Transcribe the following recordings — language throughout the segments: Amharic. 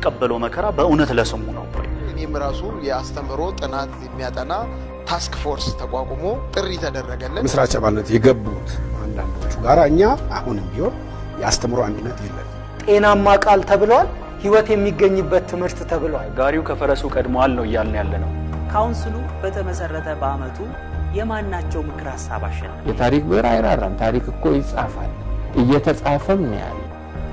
የሚቀበለው መከራ በእውነት ለስሙ ነው ወይ? እኔም ራሱ የአስተምህሮ ጥናት የሚያጠና ታስክ ፎርስ ተቋቁሞ ጥሪ ተደረገልን። ምስራች አባልነት የገቡት አንዳንዶቹ ጋር እኛ አሁንም ቢሆን የአስተምሮ አንድነት የለን። ጤናማ ቃል ተብሏል። ህይወት የሚገኝበት ትምህርት ተብሏል። ጋሪው ከፈረሱ ቀድመዋል ነው እያልን ያለ ነው። ካውንስሉ በተመሰረተ በዓመቱ የማናቸው ምክር ሀሳብ አሸነፈ? የታሪክ ብዕር አይራራም። ታሪክ እኮ ይጻፋል፣ እየተጻፈም ነው ያለ።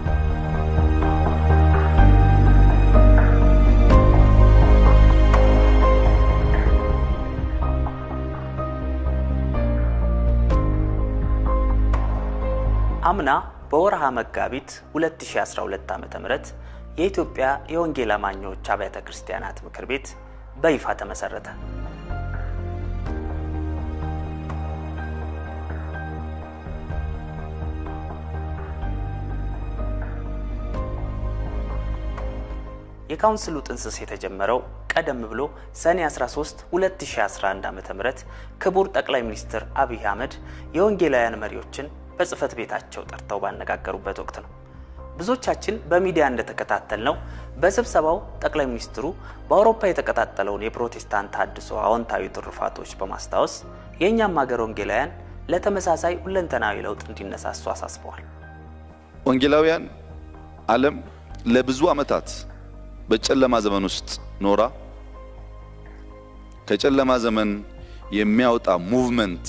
አምና በወርሃ መጋቢት 2012 ዓ.ም የኢትዮጵያ የወንጌል አማኞች አብያተ ክርስቲያናት ምክር ቤት በይፋ ተመሰረተ። የካውንስሉ ጥንስስ የተጀመረው ቀደም ብሎ ሰኔ 13 2011 ዓ.ም ክቡር ጠቅላይ ሚኒስትር አብይ አህመድ የወንጌላውያን መሪዎችን በጽህፈት ቤታቸው ጠርተው ባነጋገሩበት ወቅት ነው። ብዙዎቻችን በሚዲያ እንደተከታተል ነው በስብሰባው ጠቅላይ ሚኒስትሩ በአውሮፓ የተቀጣጠለውን የፕሮቴስታንት አድሶ አዎንታዊ ትሩፋቶች በማስታወስ የእኛም ሀገር ወንጌላውያን ለተመሳሳይ ሁለንተናዊ ለውጥ እንዲነሳሱ አሳስበዋል። ወንጌላውያን ዓለም ለብዙ ዓመታት በጨለማ ዘመን ውስጥ ኖራ ከጨለማ ዘመን የሚያወጣ ሙቭመንት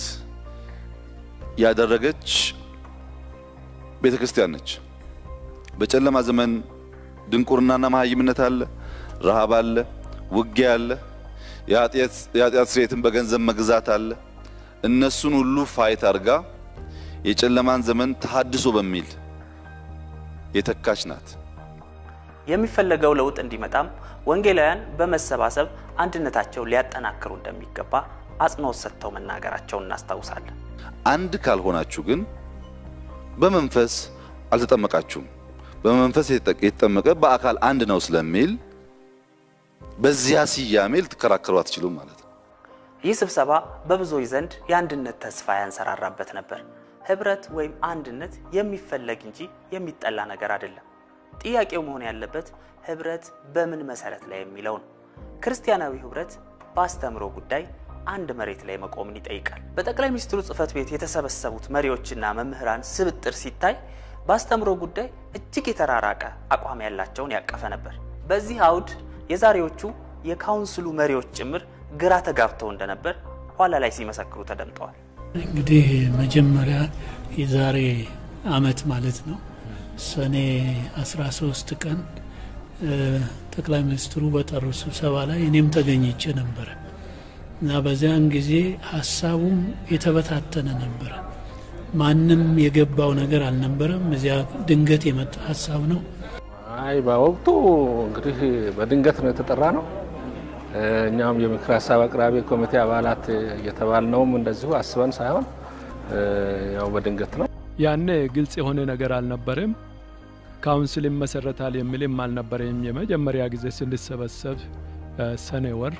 ያደረገች ቤተ ክርስቲያን ነች። በጨለማ ዘመን ድንቁርናና መሀይምነት አለ፣ ረሃብ አለ፣ ውጊያ አለ፣ የኃጢአት ስርየትን በገንዘብ መግዛት አለ። እነሱን ሁሉ ፋይት አድርጋ የጨለማን ዘመን ተሃድሶ በሚል የተካች ናት። የሚፈለገው ለውጥ እንዲመጣም ወንጌላውያን በመሰባሰብ አንድነታቸው ሊያጠናክሩ እንደሚገባ አጽንኦት ሰጥተው መናገራቸውን እናስታውሳለን። አንድ ካልሆናችሁ ግን በመንፈስ አልተጠመቃችሁም። በመንፈስ የተጠመቀ በአካል አንድ ነው ስለሚል በዚያ ስያሜ ልትከራከሩ አትችሉም ማለት ነው። ይህ ስብሰባ በብዙዎች ዘንድ የአንድነት ተስፋ ያንሰራራበት ነበር። ህብረት ወይም አንድነት የሚፈለግ እንጂ የሚጠላ ነገር አይደለም። ጥያቄው መሆን ያለበት ህብረት በምን መሰረት ላይ የሚለው ነው። ክርስቲያናዊ ህብረት በአስተምሮ ጉዳይ አንድ መሬት ላይ መቆምን ይጠይቃል። በጠቅላይ ሚኒስትሩ ጽህፈት ቤት የተሰበሰቡት መሪዎችና መምህራን ስብጥር ሲታይ በአስተምሮ ጉዳይ እጅግ የተራራቀ አቋም ያላቸውን ያቀፈ ነበር። በዚህ አውድ የዛሬዎቹ የካውንስሉ መሪዎች ጭምር ግራ ተጋብተው እንደነበር ኋላ ላይ ሲመሰክሩ ተደምጠዋል። እንግዲህ መጀመሪያ የዛሬ አመት ማለት ነው ሰኔ 13 ቀን ጠቅላይ ሚኒስትሩ በጠሩ ስብሰባ ላይ እኔም ተገኝቼ ነበረ እና በዚያን ጊዜ ሀሳቡም የተበታተነ ነበረ። ማንም የገባው ነገር አልነበረም። እዚያ ድንገት የመጣ ሀሳብ ነው። አይ በወቅቱ እንግዲህ በድንገት ነው የተጠራ ነው። እኛም የምክር ሀሳብ አቅራቢ ኮሚቴ አባላት እየተባልነውም እንደዚሁ አስበን ሳይሆን ያው በድንገት ነው። ያኔ ግልጽ የሆነ ነገር አልነበረም። ካውንስል ይመሰረታል የሚልም አልነበረም። የመጀመሪያ ጊዜ ስንሰበሰብ ሰኔ ወር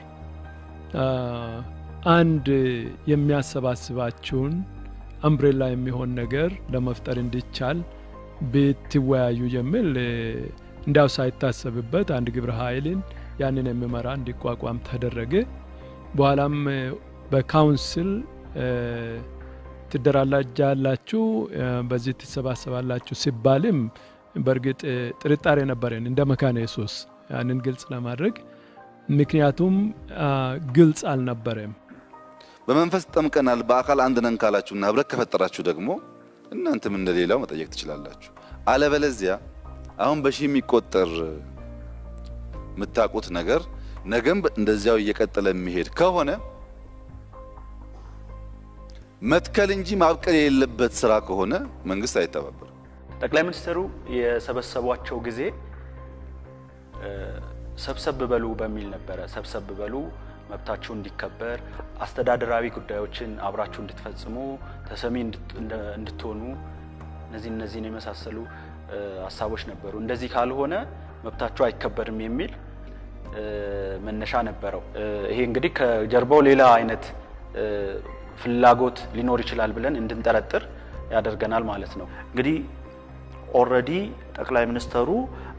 አንድ የሚያሰባስባችሁን አምብሬላ የሚሆን ነገር ለመፍጠር እንዲቻል ብትወያዩ የሚል እንዲያው ሳይታሰብበት አንድ ግብረ ኃይልን ያንን የሚመራ እንዲቋቋም ተደረገ። በኋላም በካውንስል ትደራጃላችሁ፣ በዚህ ትሰባሰባላችሁ ሲባልም በእርግጥ ጥርጣሬ ነበረን እንደ መካነ ኢየሱስ ያንን ግልጽ ለማድረግ ምክንያቱም ግልጽ አልነበረም። በመንፈስ ጠምቀናል በአካል አንድ ነን ካላችሁና ህብረት ከፈጠራችሁ ደግሞ እናንተም እንደሌላው መጠየቅ ትችላላችሁ። አለበለዚያ አሁን በሺህ የሚቆጠር የምታውቁት ነገር ነገም እንደዚያው እየቀጠለ የሚሄድ ከሆነ መትከል እንጂ ማብቀል የሌለበት ስራ ከሆነ መንግስት አይተባበርም። ጠቅላይ ሚኒስትሩ የሰበሰቧቸው ጊዜ ሰብሰብ በሉ በሚል ነበረ። ሰብሰብ በሉ መብታችሁ እንዲከበር፣ አስተዳደራዊ ጉዳዮችን አብራችሁ እንድትፈጽሙ፣ ተሰሚ እንድትሆኑ እነዚህ እነዚህን የመሳሰሉ ሀሳቦች ነበሩ። እንደዚህ ካልሆነ መብታችሁ አይከበርም የሚል መነሻ ነበረው። ይሄ እንግዲህ ከጀርባው ሌላ አይነት ፍላጎት ሊኖር ይችላል ብለን እንድንጠረጥር ያደርገናል ማለት ነው። እንግዲህ ኦልሬዲ ጠቅላይ ሚኒስተሩ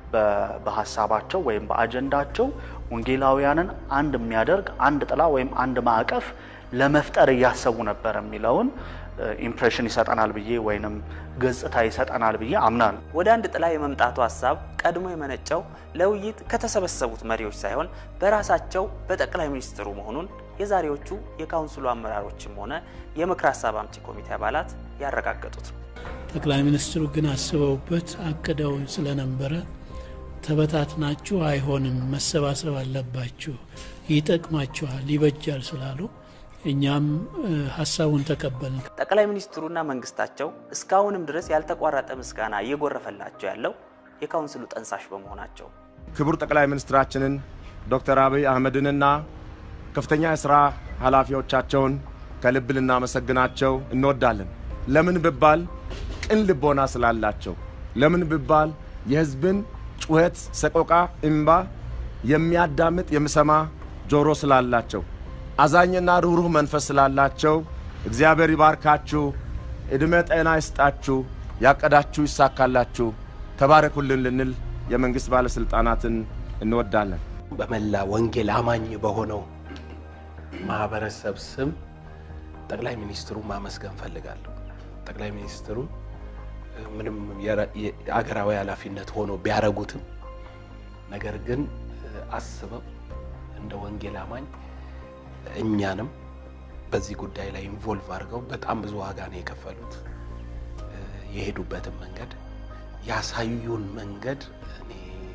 በሀሳባቸው ወይም በአጀንዳቸው ወንጌላውያንን አንድ የሚያደርግ አንድ ጥላ ወይም አንድ ማዕቀፍ ለመፍጠር እያሰቡ ነበር የሚለውን ኢምፕሬሽን ይሰጠናል ብዬ ወይንም ገጽታ ይሰጠናል ብዬ አምናለሁ። ወደ አንድ ጥላ የመምጣቱ ሀሳብ ቀድሞ የመነጨው ለውይይት ከተሰበሰቡት መሪዎች ሳይሆን በራሳቸው በጠቅላይ ሚኒስትሩ መሆኑን የዛሬዎቹ የካውንስሉ አመራሮችም ሆነ የምክር ሀሳብ አምጪ ኮሚቴ አባላት ያረጋገጡት ነው። ጠቅላይ ሚኒስትሩ ግን አስበውበት አቅደው ስለነበረ ተበታትናችሁ አይሆንም፣ መሰባሰብ አለባችሁ፣ ይጠቅማችኋል፣ ይበጃል ስላሉ እኛም ሀሳቡን ተቀበልን። ጠቅላይ ሚኒስትሩና መንግስታቸው እስካሁንም ድረስ ያልተቋረጠ ምስጋና እየጎረፈላቸው ያለው የካውንስሉ ጠንሳሽ በመሆናቸው ክቡር ጠቅላይ ሚኒስትራችንን ዶክተር አብይ አህመድንና ከፍተኛ የሥራ ኃላፊዎቻቸውን ከልብ ልናመሰግናቸው እንወዳለን። ለምን ብባል ቅን ልቦና ስላላቸው፣ ለምን ብባል የሕዝብን ጩኸት፣ ሰቆቃ፣ እምባ የሚያዳምጥ የሚሰማ ጆሮ ስላላቸው አዛኝና ሩህሩህ መንፈስ ስላላቸው እግዚአብሔር ይባርካችሁ፣ ዕድሜ ጤና ይስጣችሁ፣ ያቀዳችሁ ይሳካላችሁ፣ ተባረኩልን ልንል የመንግሥት ባለሥልጣናትን እንወዳለን። በመላ ወንጌል አማኝ በሆነው ማህበረሰብ ስም ጠቅላይ ሚኒስትሩ ማመስገን ፈልጋለሁ። ጠቅላይ ሚኒስትሩ ምንም የአገራዊ ኃላፊነት ሆኖ ቢያረጉትም ነገር ግን አስበው እንደ ወንጌል አማኝ እኛንም በዚህ ጉዳይ ላይ ኢንቮልቭ አድርገው በጣም ብዙ ዋጋ ነው የከፈሉት። የሄዱበትን መንገድ ያሳዩን መንገድ እኔ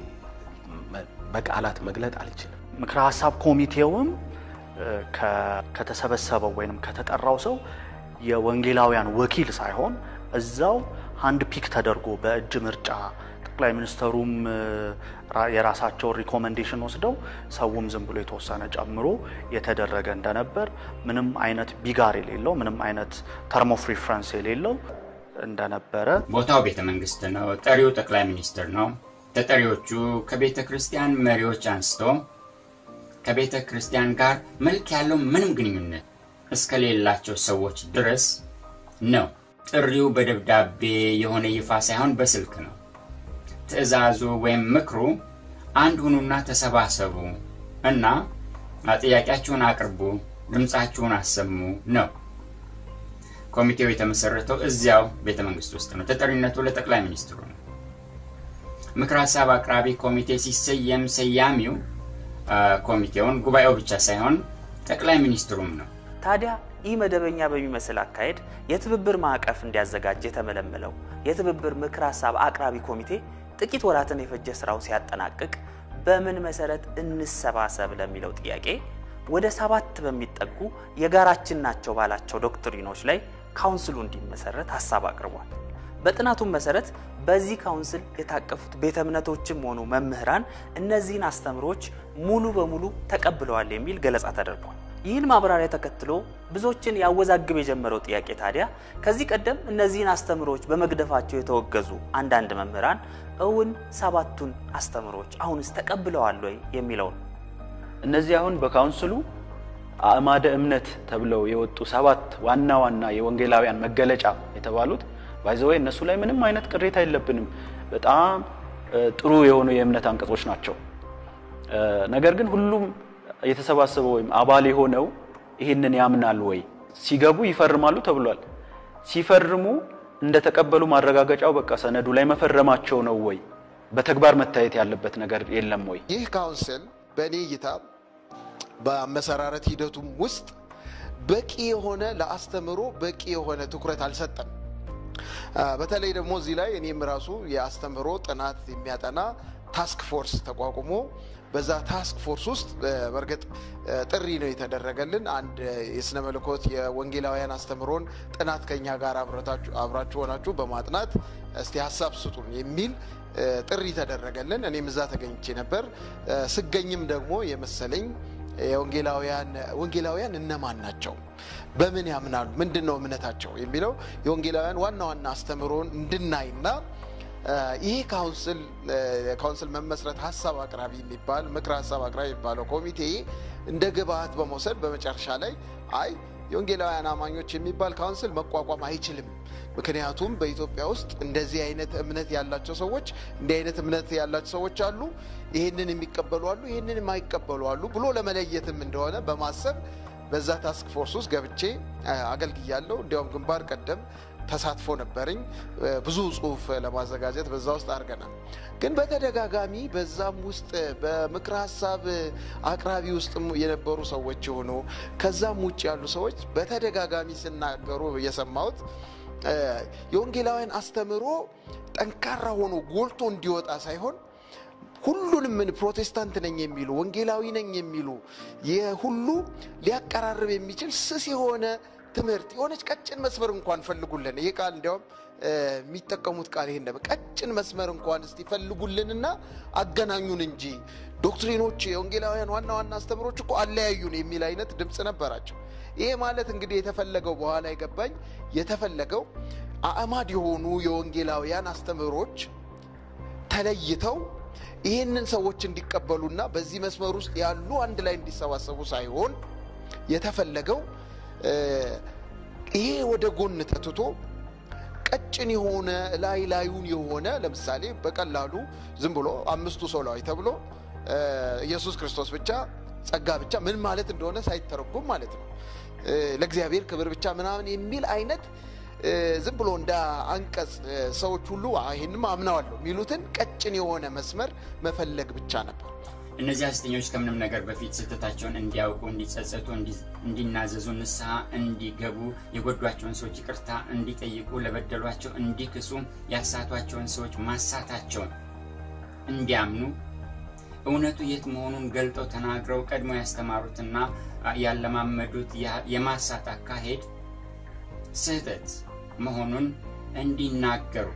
በቃላት መግለጥ አልችልም። ምክረ ሀሳብ ኮሚቴውም ከተሰበሰበው ወይም ከተጠራው ሰው የወንጌላውያን ወኪል ሳይሆን እዛው አንድ ፒክ ተደርጎ በእጅ ምርጫ ጠቅላይ ሚኒስተሩም የራሳቸውን ሪኮመንዴሽን ወስደው ሰውም ዝም ብሎ የተወሰነ ጨምሮ የተደረገ እንደነበር ምንም አይነት ቢጋር የሌለው ምንም አይነት ተርም ኦፍ ሪፍረንስ የሌለው እንደነበረ ቦታው ቤተ መንግስት ነው። ጠሪው ጠቅላይ ሚኒስትር ነው። ተጠሪዎቹ ከቤተ ክርስቲያን መሪዎች አንስቶ ከቤተ ክርስቲያን ጋር መልክ ያለው ምንም ግንኙነት እስከሌላቸው ሰዎች ድረስ ነው። ጥሪው በደብዳቤ የሆነ ይፋ ሳይሆን በስልክ ነው። ትዕዛዙ ወይም ምክሩ አንድ ሁኑና ተሰባሰቡ እና ጥያቄያችሁን አቅርቡ፣ ድምፃችሁን አሰሙ ነው። ኮሚቴው የተመሰረተው እዚያው ቤተ መንግስት ውስጥ ነው። ተጠሪነቱ ለጠቅላይ ሚኒስትሩ ነው። ምክር ሀሳብ አቅራቢ ኮሚቴ ሲሰየም ሰያሚው ኮሚቴውን ጉባኤው ብቻ ሳይሆን ጠቅላይ ሚኒስትሩም ነው። ታዲያ ይህ መደበኛ በሚመስል አካሄድ የትብብር ማዕቀፍ እንዲያዘጋጅ የተመለመለው የትብብር ምክር ሀሳብ አቅራቢ ኮሚቴ ጥቂት ወራትን የፈጀ ስራው ሲያጠናቅቅ በምን መሰረት እንሰባሰብ ለሚለው ጥያቄ ወደ ሰባት በሚጠጉ የጋራችን ናቸው ባላቸው ዶክትሪኖች ላይ ካውንስሉ እንዲመሰረት ሀሳብ አቅርቧል። በጥናቱም መሰረት በዚህ ካውንስል የታቀፉት ቤተ እምነቶችም ሆኑ መምህራን እነዚህን አስተምሮች ሙሉ በሙሉ ተቀብለዋል የሚል ገለጻ ተደርጓል። ይህን ማብራሪያ ተከትሎ ብዙዎችን ያወዛግብ የጀመረው ጥያቄ ታዲያ ከዚህ ቀደም እነዚህን አስተምሮች በመግደፋቸው የተወገዙ አንዳንድ መምህራን እውን ሰባቱን አስተምሮች አሁንስ ተቀብለዋል ወይ የሚለውን እነዚህ አሁን በካውንስሉ አእማደ እምነት ተብለው የወጡ ሰባት ዋና ዋና የወንጌላውያን መገለጫ የተባሉት ባይዘወይ እነሱ ላይ ምንም አይነት ቅሬታ የለብንም። በጣም ጥሩ የሆኑ የእምነት አንቀጾች ናቸው። ነገር ግን ሁሉም የተሰባሰበው ወይም አባል የሆነው ይህንን ያምናል ወይ? ሲገቡ ይፈርማሉ ተብሏል። ሲፈርሙ እንደተቀበሉ ማረጋገጫው በቃ ሰነዱ ላይ መፈረማቸው ነው ወይ? በተግባር መታየት ያለበት ነገር የለም ወይ? ይህ ካውንስል በእኔ እይታ በአመሰራረት ሂደቱም ውስጥ በቂ የሆነ ለአስተምሮ በቂ የሆነ ትኩረት አልሰጠም። በተለይ ደግሞ እዚህ ላይ እኔም ራሱ የአስተምህሮ ጥናት የሚያጠና ታስክ ፎርስ ተቋቁሞ በዛ ታስክ ፎርስ ውስጥ በእርግጥ ጥሪ ነው የተደረገልን። አንድ የስነ መለኮት የወንጌላውያን አስተምህሮን ጥናት ከኛ ጋር አብራችሁ ሆናችሁ በማጥናት እስቲ ሀሳብ ስጡን የሚል ጥሪ ተደረገልን። እኔም እዛ ተገኝቼ ነበር። ስገኝም ደግሞ የመሰለኝ የወንጌላውያን ወንጌላውያን እነማን ናቸው? በምን ያምናሉ? ምንድን ነው እምነታቸው? የሚለው የወንጌላውያን ዋና ዋና አስተምህሮን እንድናይና ይህ ካውንስል ካውንስል መመስረት ሀሳብ አቅራቢ የሚባል ምክር ሀሳብ አቅራቢ የሚባለው ኮሚቴ እንደ ግብአት በመውሰድ በመጨረሻ ላይ አይ የወንጌላውያን አማኞች የሚባል ካውንስል መቋቋም አይችልም፣ ምክንያቱም በኢትዮጵያ ውስጥ እንደዚህ አይነት እምነት ያላቸው ሰዎች እንዲህ አይነት እምነት ያላቸው ሰዎች አሉ፣ ይህንን የሚቀበሉ አሉ፣ ይህንን የማይቀበሉ አሉ ብሎ ለመለየትም እንደሆነ በማሰብ በዛ ታስክ ፎርስ ውስጥ ገብቼ አገልግያለሁ። እንዲያውም ግንባር ቀደም ተሳትፎ ነበረኝ። ብዙ ጽሁፍ ለማዘጋጀት በዛ ውስጥ አድርገናል። ግን በተደጋጋሚ በዛም ውስጥ በምክረ ሀሳብ አቅራቢ ውስጥ የነበሩ ሰዎች የሆኑ ከዛም ውጭ ያሉ ሰዎች በተደጋጋሚ ሲናገሩ የሰማሁት የወንጌላውያን አስተምህሮ ጠንካራ ሆኖ ጎልቶ እንዲወጣ ሳይሆን ሁሉንም ምን ፕሮቴስታንት ነኝ የሚሉ ወንጌላዊ ነኝ የሚሉ የሁሉ ሊያቀራርብ የሚችል ስስ የሆነ ትምህርት የሆነች ቀጭን መስመር እንኳን ፈልጉልን። ይህ ቃል እንዲያውም የሚጠቀሙት ቃል ይሄ ነበር። ቀጭን መስመር እንኳን እስቲ ፈልጉልንና አገናኙን እንጂ ዶክትሪኖች፣ የወንጌላውያን ዋና ዋና አስተምሮች እኮ አለያዩን የሚል አይነት ድምፅ ነበራቸው። ይሄ ማለት እንግዲህ የተፈለገው በኋላ የገባኝ የተፈለገው አእማድ የሆኑ የወንጌላውያን አስተምህሮች ተለይተው ይህንን ሰዎች እንዲቀበሉና በዚህ መስመር ውስጥ ያሉ አንድ ላይ እንዲሰባሰቡ ሳይሆን የተፈለገው ይሄ ወደ ጎን ተትቶ ቀጭን የሆነ ላይ ላዩን የሆነ ለምሳሌ በቀላሉ ዝም ብሎ አምስቱ ሶላዊ ተብሎ ኢየሱስ ክርስቶስ ብቻ ጸጋ ብቻ ምን ማለት እንደሆነ ሳይተረጎም ማለት ነው ለእግዚአብሔር ክብር ብቻ ምናምን የሚል አይነት ዝም ብሎ እንደ አንቀጽ ሰዎች ሁሉ ይህንም አምነዋለሁ የሚሉትን ቀጭን የሆነ መስመር መፈለግ ብቻ ነበር። እነዚህ ሐሰተኞች ከምንም ነገር በፊት ስህተታቸውን እንዲያውቁ፣ እንዲጸጸቱ፣ እንዲናዘዙ፣ ንስሐ እንዲገቡ፣ የጎዷቸውን ሰዎች ይቅርታ እንዲጠይቁ፣ ለበደሏቸው እንዲክሱ፣ ያሳቷቸውን ሰዎች ማሳታቸውን እንዲያምኑ እውነቱ የት መሆኑን ገልጠው ተናግረው ቀድሞ ያስተማሩትና ያለማመዱት የማሳት አካሄድ ስህተት መሆኑን እንዲናገሩ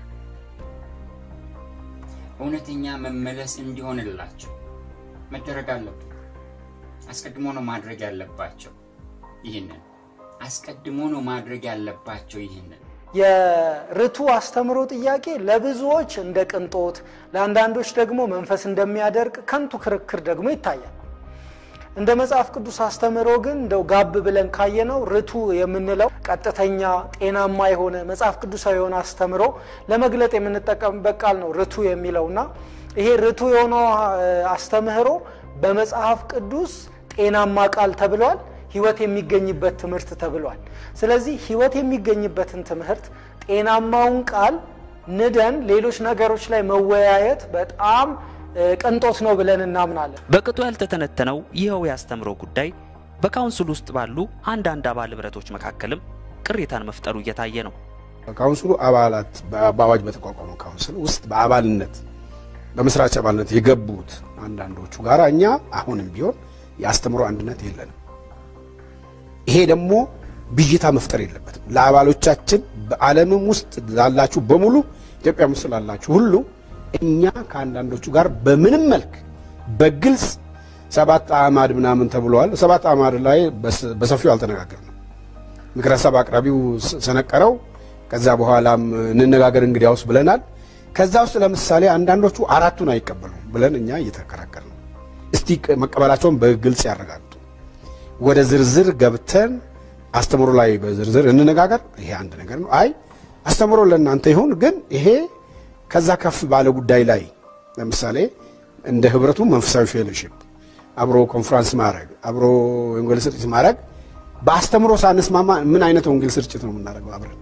እውነተኛ መመለስ እንዲሆንላቸው መደረግ አለበት። አስቀድሞ ነው ማድረግ ያለባቸው። ይህንን አስቀድሞ ነው ማድረግ ያለባቸው። ይህንን የርቱ አስተምሮ ጥያቄ ለብዙዎች እንደ ቅንጦት፣ ለአንዳንዶች ደግሞ መንፈስ እንደሚያደርግ ከንቱ ክርክር ደግሞ ይታያል። እንደ መጽሐፍ ቅዱስ አስተምሮ ግን እንደው ጋብ ብለን ካየነው ርቱ የምንለው ቀጥተኛ፣ ጤናማ የሆነ መጽሐፍ ቅዱሳዊ የሆነ አስተምሮ ለመግለጥ የምንጠቀምበት ቃል ነው ርቱ የሚለውና ይሄ ርቱ የሆነው አስተምህሮ በመጽሐፍ ቅዱስ ጤናማ ቃል ተብሏል። ህይወት የሚገኝበት ትምህርት ተብሏል። ስለዚህ ህይወት የሚገኝበትን ትምህርት ጤናማውን ቃል ንደን ሌሎች ነገሮች ላይ መወያየት በጣም ቅንጦት ነው ብለን እናምናለን። በቅጡ ያልተተነተነው ይኸው የአስተምሮ ጉዳይ በካውንስል ውስጥ ባሉ አንዳንድ አባል ህብረቶች መካከልም ቅሬታን መፍጠሩ እየታየ ነው። ካውንስሉ አባላት በአዋጅ በተቋቋመው ካውንስል ውስጥ በአባልነት በመስራች አባልነት የገቡት አንዳንዶቹ ጋር እኛ አሁንም ቢሆን የአስተምሮ አንድነት የለንም። ይሄ ደግሞ ብዥታ መፍጠር የለበትም። ለአባሎቻችን በዓለምም ውስጥ ላላችሁ በሙሉ ኢትዮጵያም ውስጥ ላላችሁ ሁሉ እኛ ከአንዳንዶቹ ጋር በምንም መልክ በግልጽ ሰባት አዕማድ ምናምን ተብለዋል። ሰባት አዕማድ ላይ በሰፊው አልተነጋገርንም። ምክረ ሀሳብ አቅራቢው ሰነቀረው። ከዛ በኋላም እንነጋገር እንግዲያውስ ብለናል። ከዛ ውስጥ ለምሳሌ አንዳንዶቹ አራቱን አይቀበሉም ብለን እኛ እየተከራከር ነው። እስቲ መቀበላቸውን በግልጽ ያረጋግጡ። ወደ ዝርዝር ገብተን አስተምሮ ላይ በዝርዝር እንነጋገር። ይሄ አንድ ነገር ነው። አይ አስተምሮ ለእናንተ ይሁን፣ ግን ይሄ ከዛ ከፍ ባለ ጉዳይ ላይ ለምሳሌ እንደ ህብረቱ መንፈሳዊ ፌሎሺፕ አብሮ ኮንፈረንስ ማድረግ አብሮ ወንጌል ስርጭት ማድረግ በአስተምሮ ሳንስማማ ምን አይነት ወንጌል ስርጭት ነው የምናደርገው አብረን?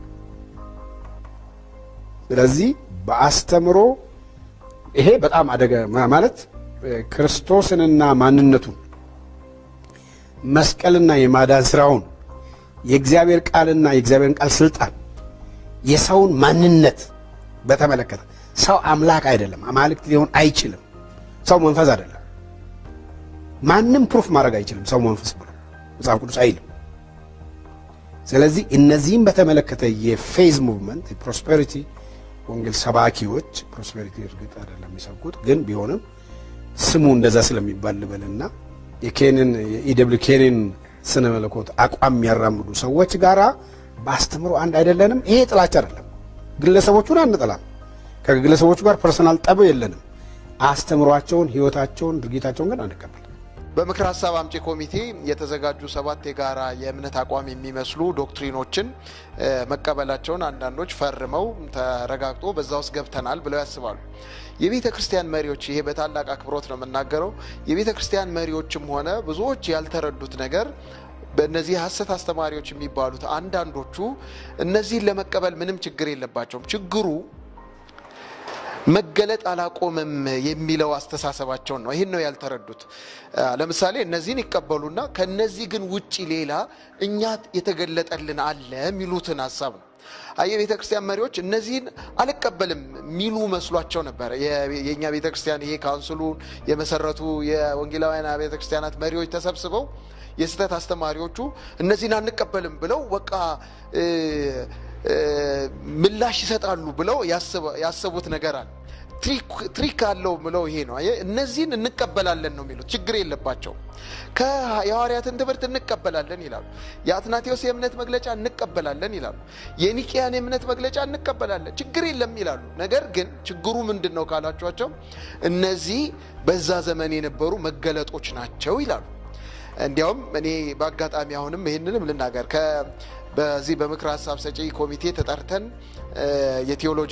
ስለዚህ በአስተምሮ ይሄ በጣም አደገ ማለት ክርስቶስንና ማንነቱን መስቀልና የማዳን ስራውን የእግዚአብሔር ቃልና የእግዚአብሔርን ቃል ስልጣን የሰውን ማንነት በተመለከተ ሰው አምላክ አይደለም፣ አማልክት ሊሆን አይችልም። ሰው መንፈስ አይደለም። ማንም ፕሩፍ ማድረግ አይችልም ሰው መንፈስ ብሎ መጽሐፍ ቅዱስ አይልም። ስለዚህ እነዚህም በተመለከተ የፌዝ ሙቭመንት የፕሮስፔሪቲ ወንጌል ሰባኪዎች ፕሮስፔሪቲ እርግጥ አይደለም የሚሰብኩት ግን ቢሆንም ስሙ እንደዛ ስለሚባል ልበልና የኬንን የኢደብሊው ኬንን ስነ መለኮት አቋም የሚያራምዱ ሰዎች ጋራ በአስተምሮ አንድ አይደለንም። ይሄ ጥላቻ አይደለም። ግለሰቦቹን አንጠላም። ከግለሰቦቹ ጋር ፐርሰናል ጠብ የለንም። አስተምሯቸውን፣ ህይወታቸውን፣ ድርጊታቸውን ግን አንቀበል። በምክር ሀሳብ አምጪ ኮሚቴ የተዘጋጁ ሰባት የጋራ የእምነት አቋም የሚመስሉ ዶክትሪኖችን መቀበላቸውን አንዳንዶች ፈርመው ተረጋግጦ በዛ ውስጥ ገብተናል ብለው ያስባሉ። የቤተ ክርስቲያን መሪዎች ይሄ በታላቅ አክብሮት ነው የምናገረው። የቤተ ክርስቲያን መሪዎችም ሆነ ብዙዎች ያልተረዱት ነገር በእነዚህ ሀሰት አስተማሪዎች የሚባሉት አንዳንዶቹ እነዚህን ለመቀበል ምንም ችግር የለባቸውም። ችግሩ መገለጥ አላቆምም የሚለው አስተሳሰባቸውን ነው። ይህን ነው ያልተረዱት። ለምሳሌ እነዚህን ይቀበሉና ከነዚህ ግን ውጪ ሌላ እኛ የተገለጠልን አለ የሚሉትን ሀሳብ ነው። የቤተ ክርስቲያን መሪዎች እነዚህን አልቀበልም የሚሉ መስሏቸው ነበር። የእኛ ቤተ ክርስቲያን ይሄ ካውንስሉን የመሰረቱ የወንጌላውያን ቤተ ክርስቲያናት መሪዎች ተሰብስበው የስህተት አስተማሪዎቹ እነዚህን አንቀበልም ብለው በቃ ምላሽ ይሰጣሉ ብለው ያሰቡት ነገር አለ። ትሪክ አለው ብለው ይሄ ነው። እነዚህን እንቀበላለን ነው የሚሉት። ችግር የለባቸው። የሐዋርያትን ትምህርት እንቀበላለን ይላሉ። የአትናቴዎስ የእምነት መግለጫ እንቀበላለን ይላሉ። የኒቅያን የእምነት መግለጫ እንቀበላለን፣ ችግር የለም ይላሉ። ነገር ግን ችግሩ ምንድን ነው ካላችኋቸው፣ እነዚህ በዛ ዘመን የነበሩ መገለጦች ናቸው ይላሉ። እንዲያውም እኔ በአጋጣሚ አሁንም ይህንንም ልናገር በዚህ በምክር ሀሳብ ሰጪ ኮሚቴ ተጠርተን የቴዎሎጂ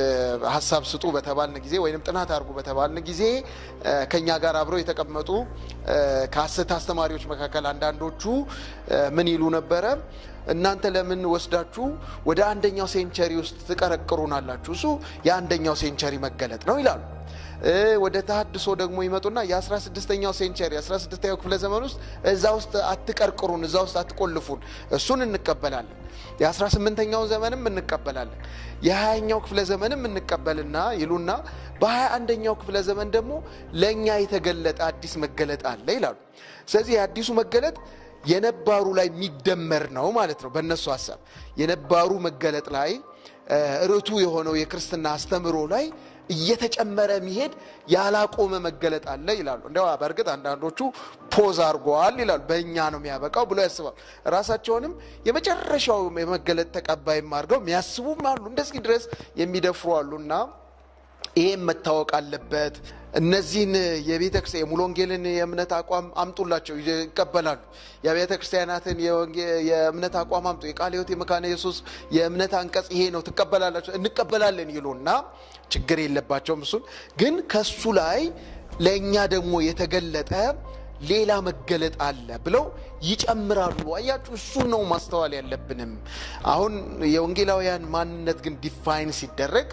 ሀሳብ ስጡ በተባልን ጊዜ ወይም ጥናት አድርጉ በተባልን ጊዜ ከኛ ጋር አብረው የተቀመጡ ከሀሰት አስተማሪዎች መካከል አንዳንዶቹ ምን ይሉ ነበረ? እናንተ ለምን ወስዳችሁ ወደ አንደኛው ሴንቸሪ ውስጥ ትቀረቅሩናላችሁ? እሱ የአንደኛው ሴንቸሪ መገለጥ ነው ይላሉ። ወደ ተሀድሶ ደግሞ ይመጡና የ16ኛው ሴንቸሪ 16ኛው ክፍለ ዘመን ውስጥ እዛ ውስጥ አትቀርቅሩን፣ እዛ ውስጥ አትቆልፉን፣ እሱን እንቀበላለን። የ18ኛው ዘመንም እንቀበላለን፣ የ20ኛው ክፍለ ዘመንም እንቀበልና ይሉና በ21ኛው ክፍለ ዘመን ደግሞ ለእኛ የተገለጠ አዲስ መገለጥ አለ ይላሉ። ስለዚህ የአዲሱ መገለጥ የነባሩ ላይ የሚደመር ነው ማለት ነው። በእነሱ ሀሳብ የነባሩ መገለጥ ላይ ርቱ የሆነው የክርስትና አስተምሮ ላይ እየተጨመረ የሚሄድ ያላቆመ መገለጥ አለ ይላሉ። እንዲያው በእርግጥ አንዳንዶቹ ፖዝ አድርገዋል ይላሉ። በእኛ ነው የሚያበቃው ብሎ ያስባሉ። ራሳቸውንም የመጨረሻው የመገለጥ ተቀባይም አድርገው የሚያስቡም አሉ። እንደዚህ ድረስ የሚደፍሩ አሉና ይሄም መታወቅ አለበት። እነዚህን የቤተ ክርስቲያን የሙሉ ወንጌልን የእምነት አቋም አምጡላቸው፣ ይቀበላሉ። የቤተ ክርስቲያናትን የእምነት አቋም አምጡ፣ የቃለ ሕይወት የመካነ ኢየሱስ የእምነት አንቀጽ ይሄ ነው ትቀበላላቸው፣ እንቀበላለን ይሉና ችግር የለባቸውም። እሱን ግን ከሱ ላይ ለእኛ ደግሞ የተገለጠ ሌላ መገለጥ አለ ብለው ይጨምራሉ። አያችሁ፣ እሱ ነው ማስተዋል ያለብንም። አሁን የወንጌላውያን ማንነት ግን ዲፋይን ሲደረግ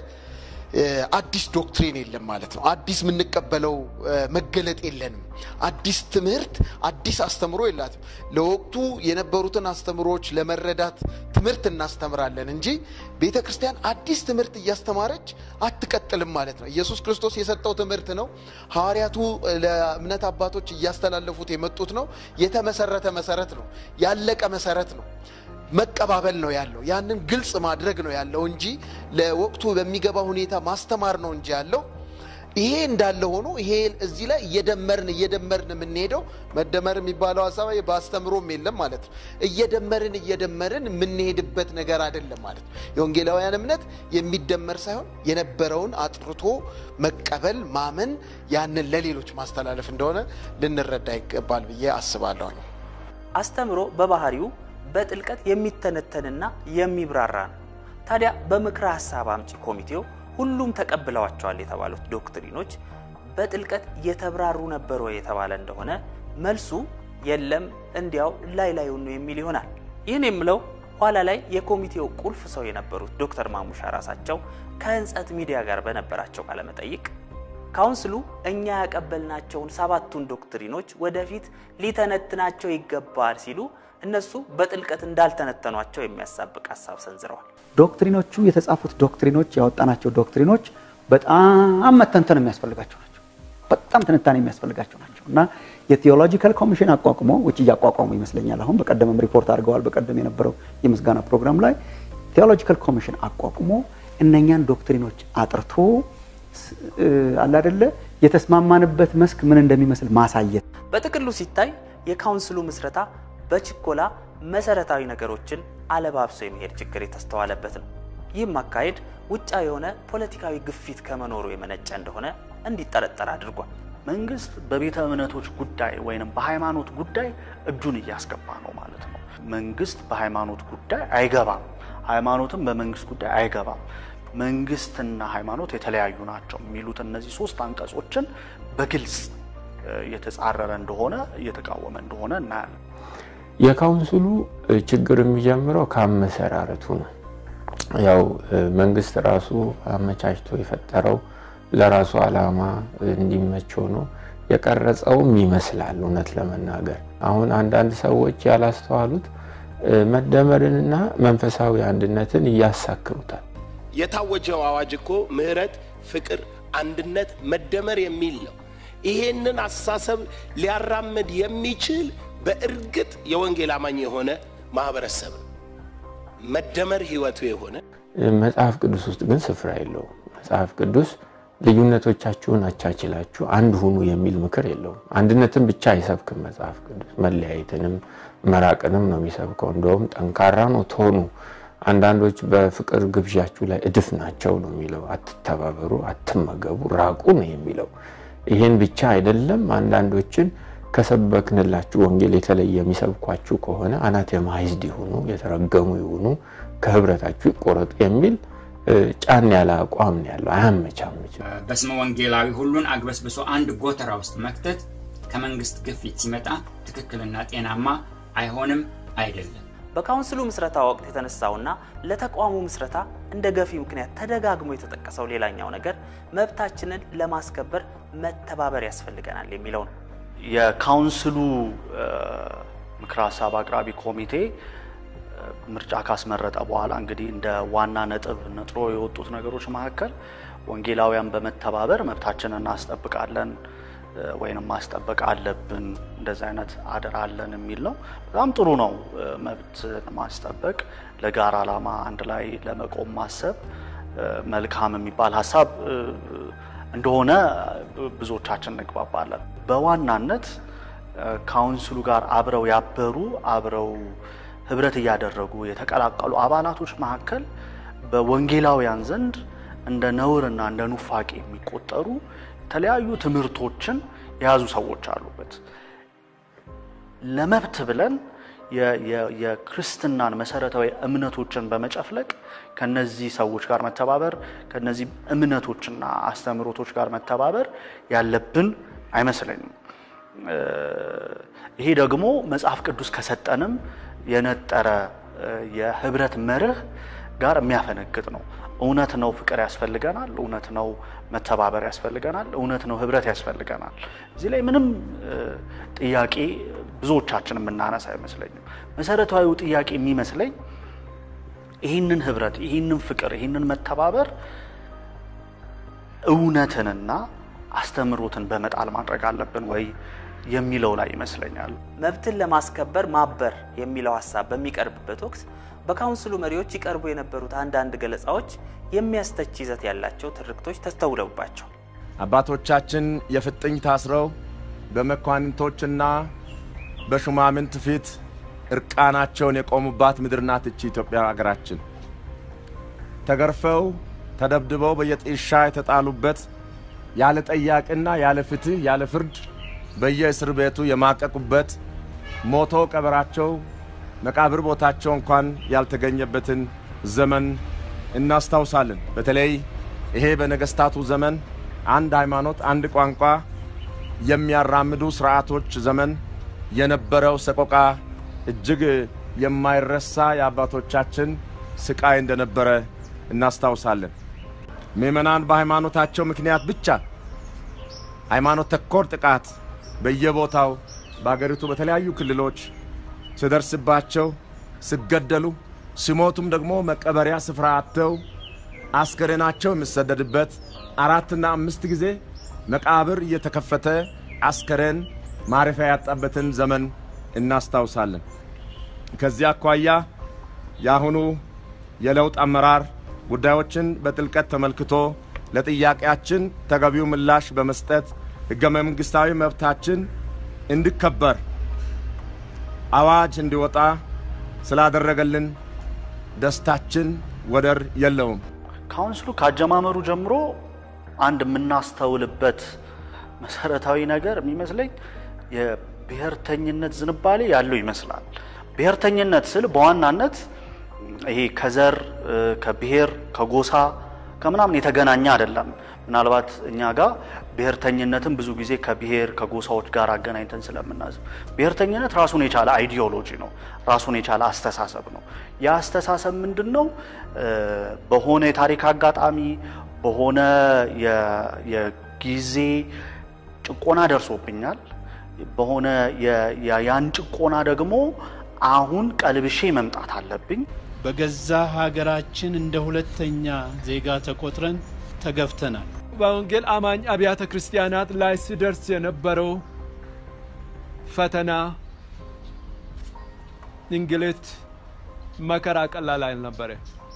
አዲስ ዶክትሪን የለም ማለት ነው። አዲስ የምንቀበለው መገለጥ የለንም። አዲስ ትምህርት፣ አዲስ አስተምሮ የላትም። ለወቅቱ የነበሩትን አስተምሮዎች ለመረዳት ትምህርት እናስተምራለን እንጂ ቤተ ክርስቲያን አዲስ ትምህርት እያስተማረች አትቀጥልም ማለት ነው። ኢየሱስ ክርስቶስ የሰጠው ትምህርት ነው። ሐዋርያቱ ለእምነት አባቶች እያስተላለፉት የመጡት ነው። የተመሰረተ መሰረት ነው። ያለቀ መሰረት ነው። መቀባበል ነው ያለው። ያንን ግልጽ ማድረግ ነው ያለው እንጂ ለወቅቱ በሚገባ ሁኔታ ማስተማር ነው እንጂ ያለው ይሄ እንዳለ ሆኖ ይሄ እዚህ ላይ እየደመርን እየደመርን የምንሄደው መደመር የሚባለው ሀሳብ በአስተምሮም የለም ማለት ነው። እየደመርን እየደመርን የምንሄድበት ነገር አይደለም ማለት ነው። የወንጌላውያን እምነት የሚደመር ሳይሆን የነበረውን አጥርቶ መቀበል፣ ማመን፣ ያንን ለሌሎች ማስተላለፍ እንደሆነ ልንረዳ ይገባል ብዬ አስባለሁ። አስተምሮ በባህሪው በጥልቀት የሚተነተንና የሚብራራ ነው። ታዲያ በምክረ ሀሳብ አምጪ ኮሚቴው ሁሉም ተቀብለዋቸዋል የተባሉት ዶክትሪኖች በጥልቀት የተብራሩ ነበሩ የተባለ እንደሆነ መልሱ የለም፣ እንዲያው ላይ ላዩን ነው የሚል ይሆናል። ይህን የምለው ኋላ ላይ የኮሚቴው ቁልፍ ሰው የነበሩት ዶክተር ማሙሻ ራሳቸው ከህንጸት ሚዲያ ጋር በነበራቸው ቃለመጠይቅ ካውንስሉ እኛ ያቀበልናቸውን ሰባቱን ዶክትሪኖች ወደፊት ሊተነትናቸው ይገባል ሲሉ እነሱ በጥልቀት እንዳልተነተኗቸው የሚያሳብቅ ሀሳብ ሰንዝረዋል። ዶክትሪኖቹ የተጻፉት ዶክትሪኖች ያወጣናቸው ዶክትሪኖች በጣም መተንተን የሚያስፈልጋቸው ናቸው። በጣም ትንታኔ የሚያስፈልጋቸው ናቸው እና የቴዎሎጂካል ኮሚሽን አቋቁሞ ውጭ እያቋቋሙ ይመስለኛል። አሁን በቀደምም ሪፖርት አድርገዋል። በቀደም የነበረው የምስጋና ፕሮግራም ላይ ቴዎሎጂካል ኮሚሽን አቋቁሞ እነኛን ዶክትሪኖች አጥርቶ አላደለ የተስማማንበት መስክ ምን እንደሚመስል ማሳየት። በጥቅሉ ሲታይ የካውንስሉ ምስረታ በችኮላ መሰረታዊ ነገሮችን አለባብሶ የመሄድ ችግር የተስተዋለበት ነው። ይህም አካሄድ ውጫ የሆነ ፖለቲካዊ ግፊት ከመኖሩ የመነጨ እንደሆነ እንዲጠረጠር አድርጓል። መንግስት በቤተ እምነቶች ጉዳይ ወይም በሃይማኖት ጉዳይ እጁን እያስገባ ነው ማለት ነው። መንግስት በሃይማኖት ጉዳይ አይገባም፣ ሃይማኖትም በመንግስት ጉዳይ አይገባም። መንግስትና ሃይማኖት የተለያዩ ናቸው የሚሉት እነዚህ ሶስት አንቀጾችን በግልጽ እየተጻረረ እንደሆነ እየተቃወመ እንደሆነ እናያለን። የካውንስሉ ችግር የሚጀምረው ከአመሰራረቱ ነው። ያው መንግስት ራሱ አመቻችቶ የፈጠረው ለራሱ ዓላማ እንዲመቸው ነው የቀረጸውም ይመስላል። እውነት ለመናገር አሁን አንዳንድ ሰዎች ያላስተዋሉት መደመርንና መንፈሳዊ አንድነትን እያሳክሩታል። የታወጀው አዋጅ እኮ ምህረት፣ ፍቅር፣ አንድነት፣ መደመር የሚል ነው። ይሄንን አስተሳሰብ ሊያራምድ የሚችል በእርግጥ የወንጌል አማኝ የሆነ ማህበረሰብ ነው። መደመር ህይወቱ የሆነ መጽሐፍ ቅዱስ ውስጥ ግን ስፍራ የለውም። መጽሐፍ ቅዱስ ልዩነቶቻችሁን አቻችላችሁ አንድ ሁኑ የሚል ምክር የለውም። አንድነትን ብቻ አይሰብክም መጽሐፍ ቅዱስ፣ መለያየትንም መራቅንም ነው የሚሰብከው። እንደውም ጠንካራ ነው ቶኑ። አንዳንዶች በፍቅር ግብዣችሁ ላይ እድፍ ናቸው ነው የሚለው። አትተባበሩ፣ አትመገቡ፣ ራቁ ነው የሚለው። ይሄን ብቻ አይደለም። አንዳንዶችን ከሰበክንላችሁ ወንጌል የተለየ የሚሰብኳችሁ ከሆነ አናቴማይዝድ ይሁኑ፣ የተረገሙ ይሁኑ፣ ከህብረታችሁ ይቆረጡ የሚል ጫን ያለ አቋም ነው ያለው። አያመቻምችም። በስመ ወንጌላዊ ሁሉን አግበስብሶ አንድ ጎተራ ውስጥ መክተት ከመንግስት ግፊት ሲመጣ ትክክልና ጤናማ አይሆንም አይደለም። በካውንስሉ ምስረታ ወቅት የተነሳውና ለተቋሙ ምስረታ እንደ ገፊ ምክንያት ተደጋግሞ የተጠቀሰው ሌላኛው ነገር መብታችንን ለማስከበር መተባበር ያስፈልገናል የሚለው ነው። የካውንስሉ ምክረ ሀሳብ አቅራቢ ኮሚቴ ምርጫ ካስመረጠ በኋላ እንግዲህ እንደ ዋና ነጥብ ነጥሮ የወጡት ነገሮች መካከል ወንጌላውያን በመተባበር መብታችንን እናስጠብቃለን ወይንም ማስጠበቅ አለብን፣ እንደዚህ አይነት አደራ አለን የሚል ነው። በጣም ጥሩ ነው። መብት ማስጠበቅ፣ ለጋራ ዓላማ አንድ ላይ ለመቆም ማሰብ መልካም የሚባል ሀሳብ እንደሆነ ብዙዎቻችን እንግባባለን። በዋናነት ካውንስሉ ጋር አብረው ያበሩ አብረው ህብረት እያደረጉ የተቀላቀሉ አባላቶች መካከል በወንጌላውያን ዘንድ እንደ ነውርና እንደ ኑፋቄ የሚቆጠሩ የተለያዩ ትምህርቶችን የያዙ ሰዎች አሉበት። ለመብት ብለን የክርስትናን መሰረታዊ እምነቶችን በመጨፍለቅ ከነዚህ ሰዎች ጋር መተባበር ከነዚህ እምነቶችና አስተምህሮቶች ጋር መተባበር ያለብን አይመስለኝም። ይሄ ደግሞ መጽሐፍ ቅዱስ ከሰጠንም የነጠረ የህብረት መርህ ጋር የሚያፈነግጥ ነው። እውነት ነው ፍቅር ያስፈልገናል። እውነት ነው መተባበር ያስፈልገናል። እውነት ነው ህብረት ያስፈልገናል። እዚህ ላይ ምንም ጥያቄ ብዙዎቻችን የምናነሳ አይመስለኝም። መሰረታዊው ጥያቄ የሚመስለኝ ይህንን ህብረት፣ ይህንን ፍቅር፣ ይህንን መተባበር እውነትንና አስተምሮትን በመጣል ማድረግ አለብን ወይ የሚለው ላይ ይመስለኛል። መብትን ለማስከበር ማበር የሚለው ሀሳብ በሚቀርብበት ወቅት በካውንስሉ መሪዎች ይቀርቡ የነበሩት አንዳንድ ገለጻዎች የሚያስተች ይዘት ያላቸው ትርክቶች ተስተውለውባቸው አባቶቻችን የፍጥኝ ታስረው በመኳንንቶችና በሹማምንት ፊት እርቃናቸውን የቆሙባት ምድር ናት እቺ ኢትዮጵያ አገራችን። ተገርፈው ተደብድበው በየጥሻ የተጣሉበት ያለ ጠያቂና ያለ ፍትህ ያለ ፍርድ በየእስር ቤቱ የማቀቁበት ሞቶ ቀበራቸው መቃብር ቦታቸው እንኳን ያልተገኘበትን ዘመን እናስታውሳለን። በተለይ ይሄ በነገስታቱ ዘመን አንድ ሃይማኖት፣ አንድ ቋንቋ የሚያራምዱ ስርዓቶች ዘመን የነበረው ሰቆቃ እጅግ የማይረሳ የአባቶቻችን ስቃይ እንደነበረ እናስታውሳለን። ምዕመናን በሃይማኖታቸው ምክንያት ብቻ ሃይማኖት ተኮር ጥቃት በየቦታው በአገሪቱ በተለያዩ ክልሎች ሲደርስባቸው ሲገደሉ፣ ሲሞቱም ደግሞ መቀበሪያ ስፍራ አጥተው አስከሬናቸው የሚሰደድበት አራትና አምስት ጊዜ መቃብር እየተከፈተ አስከሬን ማረፊያ ያጣበትን ዘመን እናስታውሳለን። ከዚህ አኳያ የአሁኑ የለውጥ አመራር ጉዳዮችን በጥልቀት ተመልክቶ ለጥያቄያችን ተገቢው ምላሽ በመስጠት ሕገ መንግሥታዊ መብታችን እንዲከበር አዋጅ እንዲወጣ ስላደረገልን ደስታችን ወደር የለውም። ካውንስሉ ካጀማመሩ ጀምሮ አንድ የምናስተውልበት መሰረታዊ ነገር የሚመስለኝ የብሔርተኝነት ዝንባሌ ያለው ይመስላል። ብሔርተኝነት ስል በዋናነት ይሄ ከዘር ከብሔር ከጎሳ ከምናምን የተገናኘ አይደለም። ምናልባት እኛ ጋር ብሔርተኝነትን ብዙ ጊዜ ከብሔር ከጎሳዎች ጋር አገናኝተን ስለምናስብ ብሔርተኝነት ራሱን የቻለ አይዲዮሎጂ ነው፣ ራሱን የቻለ አስተሳሰብ ነው። ያ አስተሳሰብ ምንድን ነው? በሆነ የታሪክ አጋጣሚ በሆነ የጊዜ ጭቆና ደርሶብኛል፣ በሆነ ያን ጭቆና ደግሞ አሁን ቀልብሼ መምጣት አለብኝ። በገዛ ሀገራችን እንደ ሁለተኛ ዜጋ ተቆጥረን ተገፍተናል። በወንጌል አማኝ አብያተ ክርስቲያናት ላይ ሲደርስ የነበረው ፈተና፣ እንግልት፣ መከራ ቀላል አልነበረ።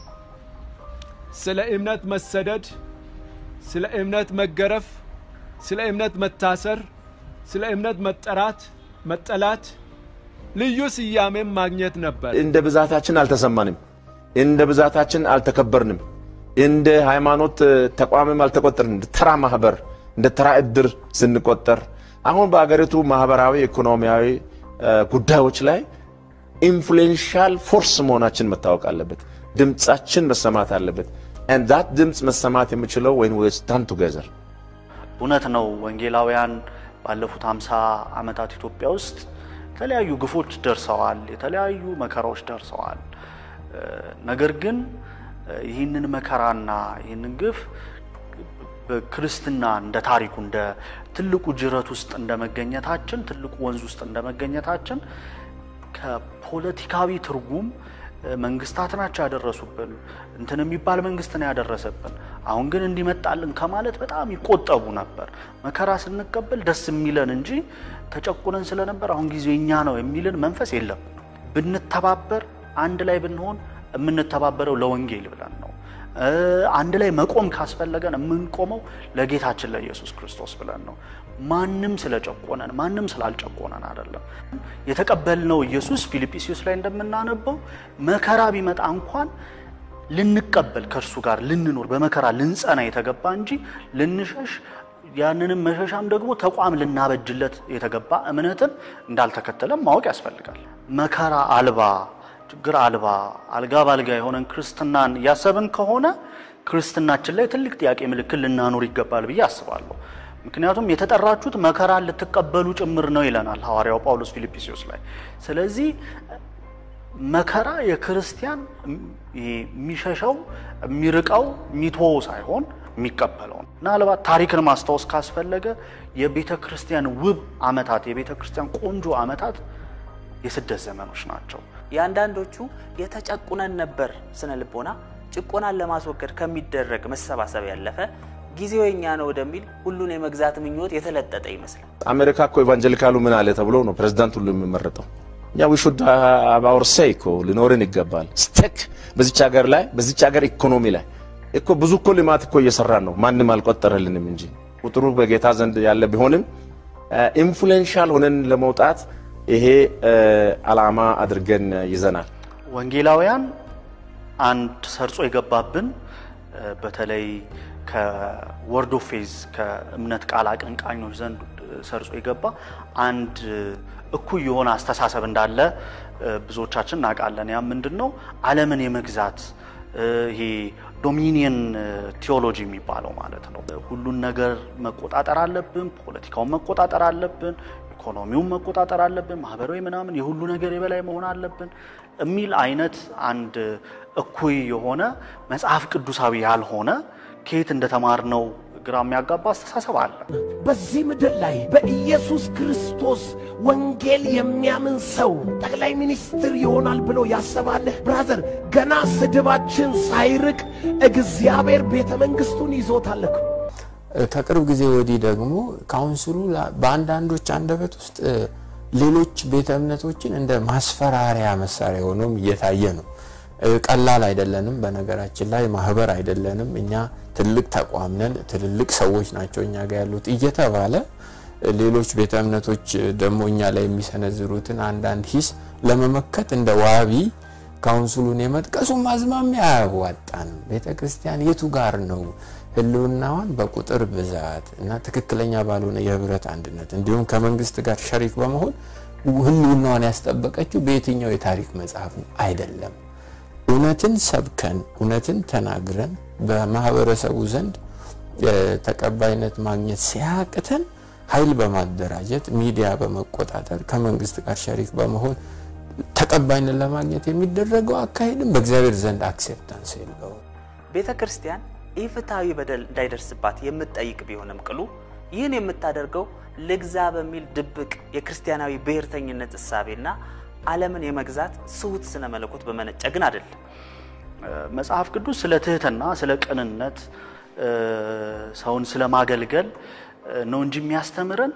ስለ እምነት መሰደድ፣ ስለ እምነት መገረፍ፣ ስለ እምነት መታሰር፣ ስለ እምነት መጠራት፣ መጠላት፣ ልዩ ስያሜም ማግኘት ነበር። እንደ ብዛታችን አልተሰማንም፣ እንደ ብዛታችን አልተከበርንም፣ እንደ ሃይማኖት ተቋምም አልተቆጠርንም። እንደ ተራ ማህበር፣ እንደ ተራ እድር ስንቆጠር አሁን በአገሪቱ ማህበራዊ፣ ኢኮኖሚያዊ ጉዳዮች ላይ ኢንፍሉዌንሻል ፎርስ መሆናችን መታወቅ አለበት። ድምፃችን መሰማት አለበት። and that ድምፅ መሰማት የሚችለው when we stand together እውነት ነው። ወንጌላውያን ባለፉት 50 ዓመታት ኢትዮጵያ ውስጥ የተለያዩ ግፎች ደርሰዋል፣ የተለያዩ መከራዎች ደርሰዋል። ነገር ግን ይህንን መከራና ይህንን ግፍ በክርስትና እንደ ታሪኩ እንደ ትልቁ ጅረት ውስጥ እንደ መገኘታችን ትልቁ ወንዝ ውስጥ እንደ መገኘታችን ከፖለቲካዊ ትርጉም መንግስታት ናቸው ያደረሱብን፣ እንትን የሚባል መንግስት ነው ያደረሰብን፣ አሁን ግን እንዲመጣልን ከማለት በጣም ይቆጠቡ ነበር። መከራ ስንቀበል ደስ የሚለን እንጂ ተጨቁነን ስለነበር አሁን ጊዜ እኛ ነው የሚልን መንፈስ የለም። ብንተባበር፣ አንድ ላይ ብንሆን የምንተባበረው ለወንጌል ብለን ነው። አንድ ላይ መቆም ካስፈለገን የምንቆመው ለጌታችን ለኢየሱስ ክርስቶስ ብለን ነው። ማንም ስለጨቆነን ማንም ስላልጨቆነን አይደለም። የተቀበልነው ኢየሱስ ፊልጵስዩስ ላይ እንደምናነበው መከራ ቢመጣ እንኳን ልንቀበል ከእርሱ ጋር ልንኖር በመከራ ልንጸና የተገባ እንጂ ልንሸሽ ያንንም መሸሻም ደግሞ ተቋም ልናበጅለት የተገባ እምነትን እንዳልተከተለም ማወቅ ያስፈልጋል። መከራ አልባ ችግር አልባ አልጋ ባልጋ የሆነን ክርስትናን እያሰብን ከሆነ ክርስትናችን ላይ ትልቅ ጥያቄ ምልክት ልናኖር ይገባል ብዬ አስባለሁ። ምክንያቱም የተጠራችሁት መከራን ልትቀበሉ ጭምር ነው ይለናል ሐዋርያው ጳውሎስ ፊልጵስዩስ ላይ። ስለዚህ መከራ የክርስቲያን የሚሸሸው የሚርቀው የሚተወው ሳይሆን የሚቀበለው ነው። ምናልባት ታሪክን ማስታወስ ካስፈለገ የቤተ ክርስቲያን ውብ ዓመታት የቤተ ክርስቲያን ቆንጆ ዓመታት የስደት ዘመኖች ናቸው። የአንዳንዶቹ የተጨቁነን ነበር ስነ ልቦና ጭቆናን ለማስወገድ ከሚደረግ መሰባሰብ ያለፈ ጊዜው የኛ ነው ወደሚል ሁሉን የመግዛት ምኞት የተለጠጠ ይመስላል። አሜሪካ እኮ ኢቫንጀሊካሉ ምን አለ ተብሎ ነው ፕሬዚዳንት ሁሉ የሚመረጠው። እኛ ዊ ሹድ አባውር ሴይ እኮ ሊኖርን ይገባል። ስቴክ በዚች ሀገር ላይ በዚች ሀገር ኢኮኖሚ ላይ እኮ ብዙ እኮ ልማት እኮ እየሰራን ነው። ማንም አልቆጠረልንም እንጂ ቁጥሩ በጌታ ዘንድ ያለ ቢሆንም ኢንፍሉዌንሻል ሆነን ለመውጣት ይሄ አላማ አድርገን ይዘናል። ወንጌላውያን አንድ ሰርጾ የገባብን በተለይ ከወርድ ኦፍ ፌዝ ከእምነት ቃል አቀንቃኞች ዘንድ ሰርጾ የገባ አንድ እኩይ የሆነ አስተሳሰብ እንዳለ ብዙዎቻችን እናውቃለን። ያ ምንድን ነው? ዓለምን የመግዛት ይሄ ዶሚኒየን ቲዮሎጂ የሚባለው ማለት ነው። ሁሉን ነገር መቆጣጠር አለብን፣ ፖለቲካውን መቆጣጠር አለብን፣ ኢኮኖሚውን መቆጣጠር አለብን፣ ማህበራዊ ምናምን የሁሉ ነገር የበላይ መሆን አለብን የሚል አይነት አንድ እኩይ የሆነ መጽሐፍ ቅዱሳዊ ያልሆነ ከየት እንደተማርነው ግራ የሚያጋባ አስተሳሰብ አለ። በዚህ ምድር ላይ በኢየሱስ ክርስቶስ ወንጌል የሚያምን ሰው ጠቅላይ ሚኒስትር ይሆናል ብሎ ያሰባለህ? ብራዘር፣ ገና ስድባችን ሳይርቅ እግዚአብሔር ቤተ መንግስቱን ይዞታል እኮ። ከቅርብ ጊዜ ወዲህ ደግሞ ካውንስሉ በአንዳንዶች አንደበት ውስጥ ሌሎች ቤተ እምነቶችን እንደ ማስፈራሪያ መሳሪያ ሆኖም እየታየ ነው። ቀላል አይደለንም። በነገራችን ላይ ማህበር አይደለንም። እኛ ትልቅ ተቋም ነን፣ ትልልቅ ሰዎች ናቸው እኛ ጋር ያሉት እየተባለ ሌሎች ቤተ እምነቶች ደግሞ እኛ ላይ የሚሰነዝሩትን አንዳንድ ሂስ ለመመከት እንደ ዋቢ ካውንስሉን የመጥቀሱ ማዝማሚያ አያዋጣንም። ቤተ ክርስቲያን የቱ ጋር ነው ህልውናዋን በቁጥር ብዛት እና ትክክለኛ ባልሆነ የህብረት አንድነት እንዲሁም ከመንግስት ጋር ሸሪክ በመሆን ህልውናዋን ያስጠበቀችው በየትኛው የታሪክ መጽሐፍ ነው? አይደለም። እውነትን ሰብከን እውነትን ተናግረን በማህበረሰቡ ዘንድ ተቀባይነት ማግኘት ሲያቅተን ኃይል በማደራጀት ሚዲያ በመቆጣጠር ከመንግስት ጋር ሸሪክ በመሆን ተቀባይነት ለማግኘት የሚደረገው አካሄድም በእግዚአብሔር ዘንድ አክሴፕታንስ የለውም። ቤተ ክርስቲያን ኢፍትሐዊ በደል እንዳይደርስባት የምትጠይቅ ቢሆንም ቅሉ ይህን የምታደርገው ልግዛ በሚል ድብቅ የክርስቲያናዊ ብሔርተኝነት እሳቤና ዓለምን የመግዛት ስውት ስነ መለኮት በመነጨ ግን አይደለም። መጽሐፍ ቅዱስ ስለ ትህትና፣ ስለ ቅንነት፣ ሰውን ስለ ማገልገል ነው እንጂ የሚያስተምረን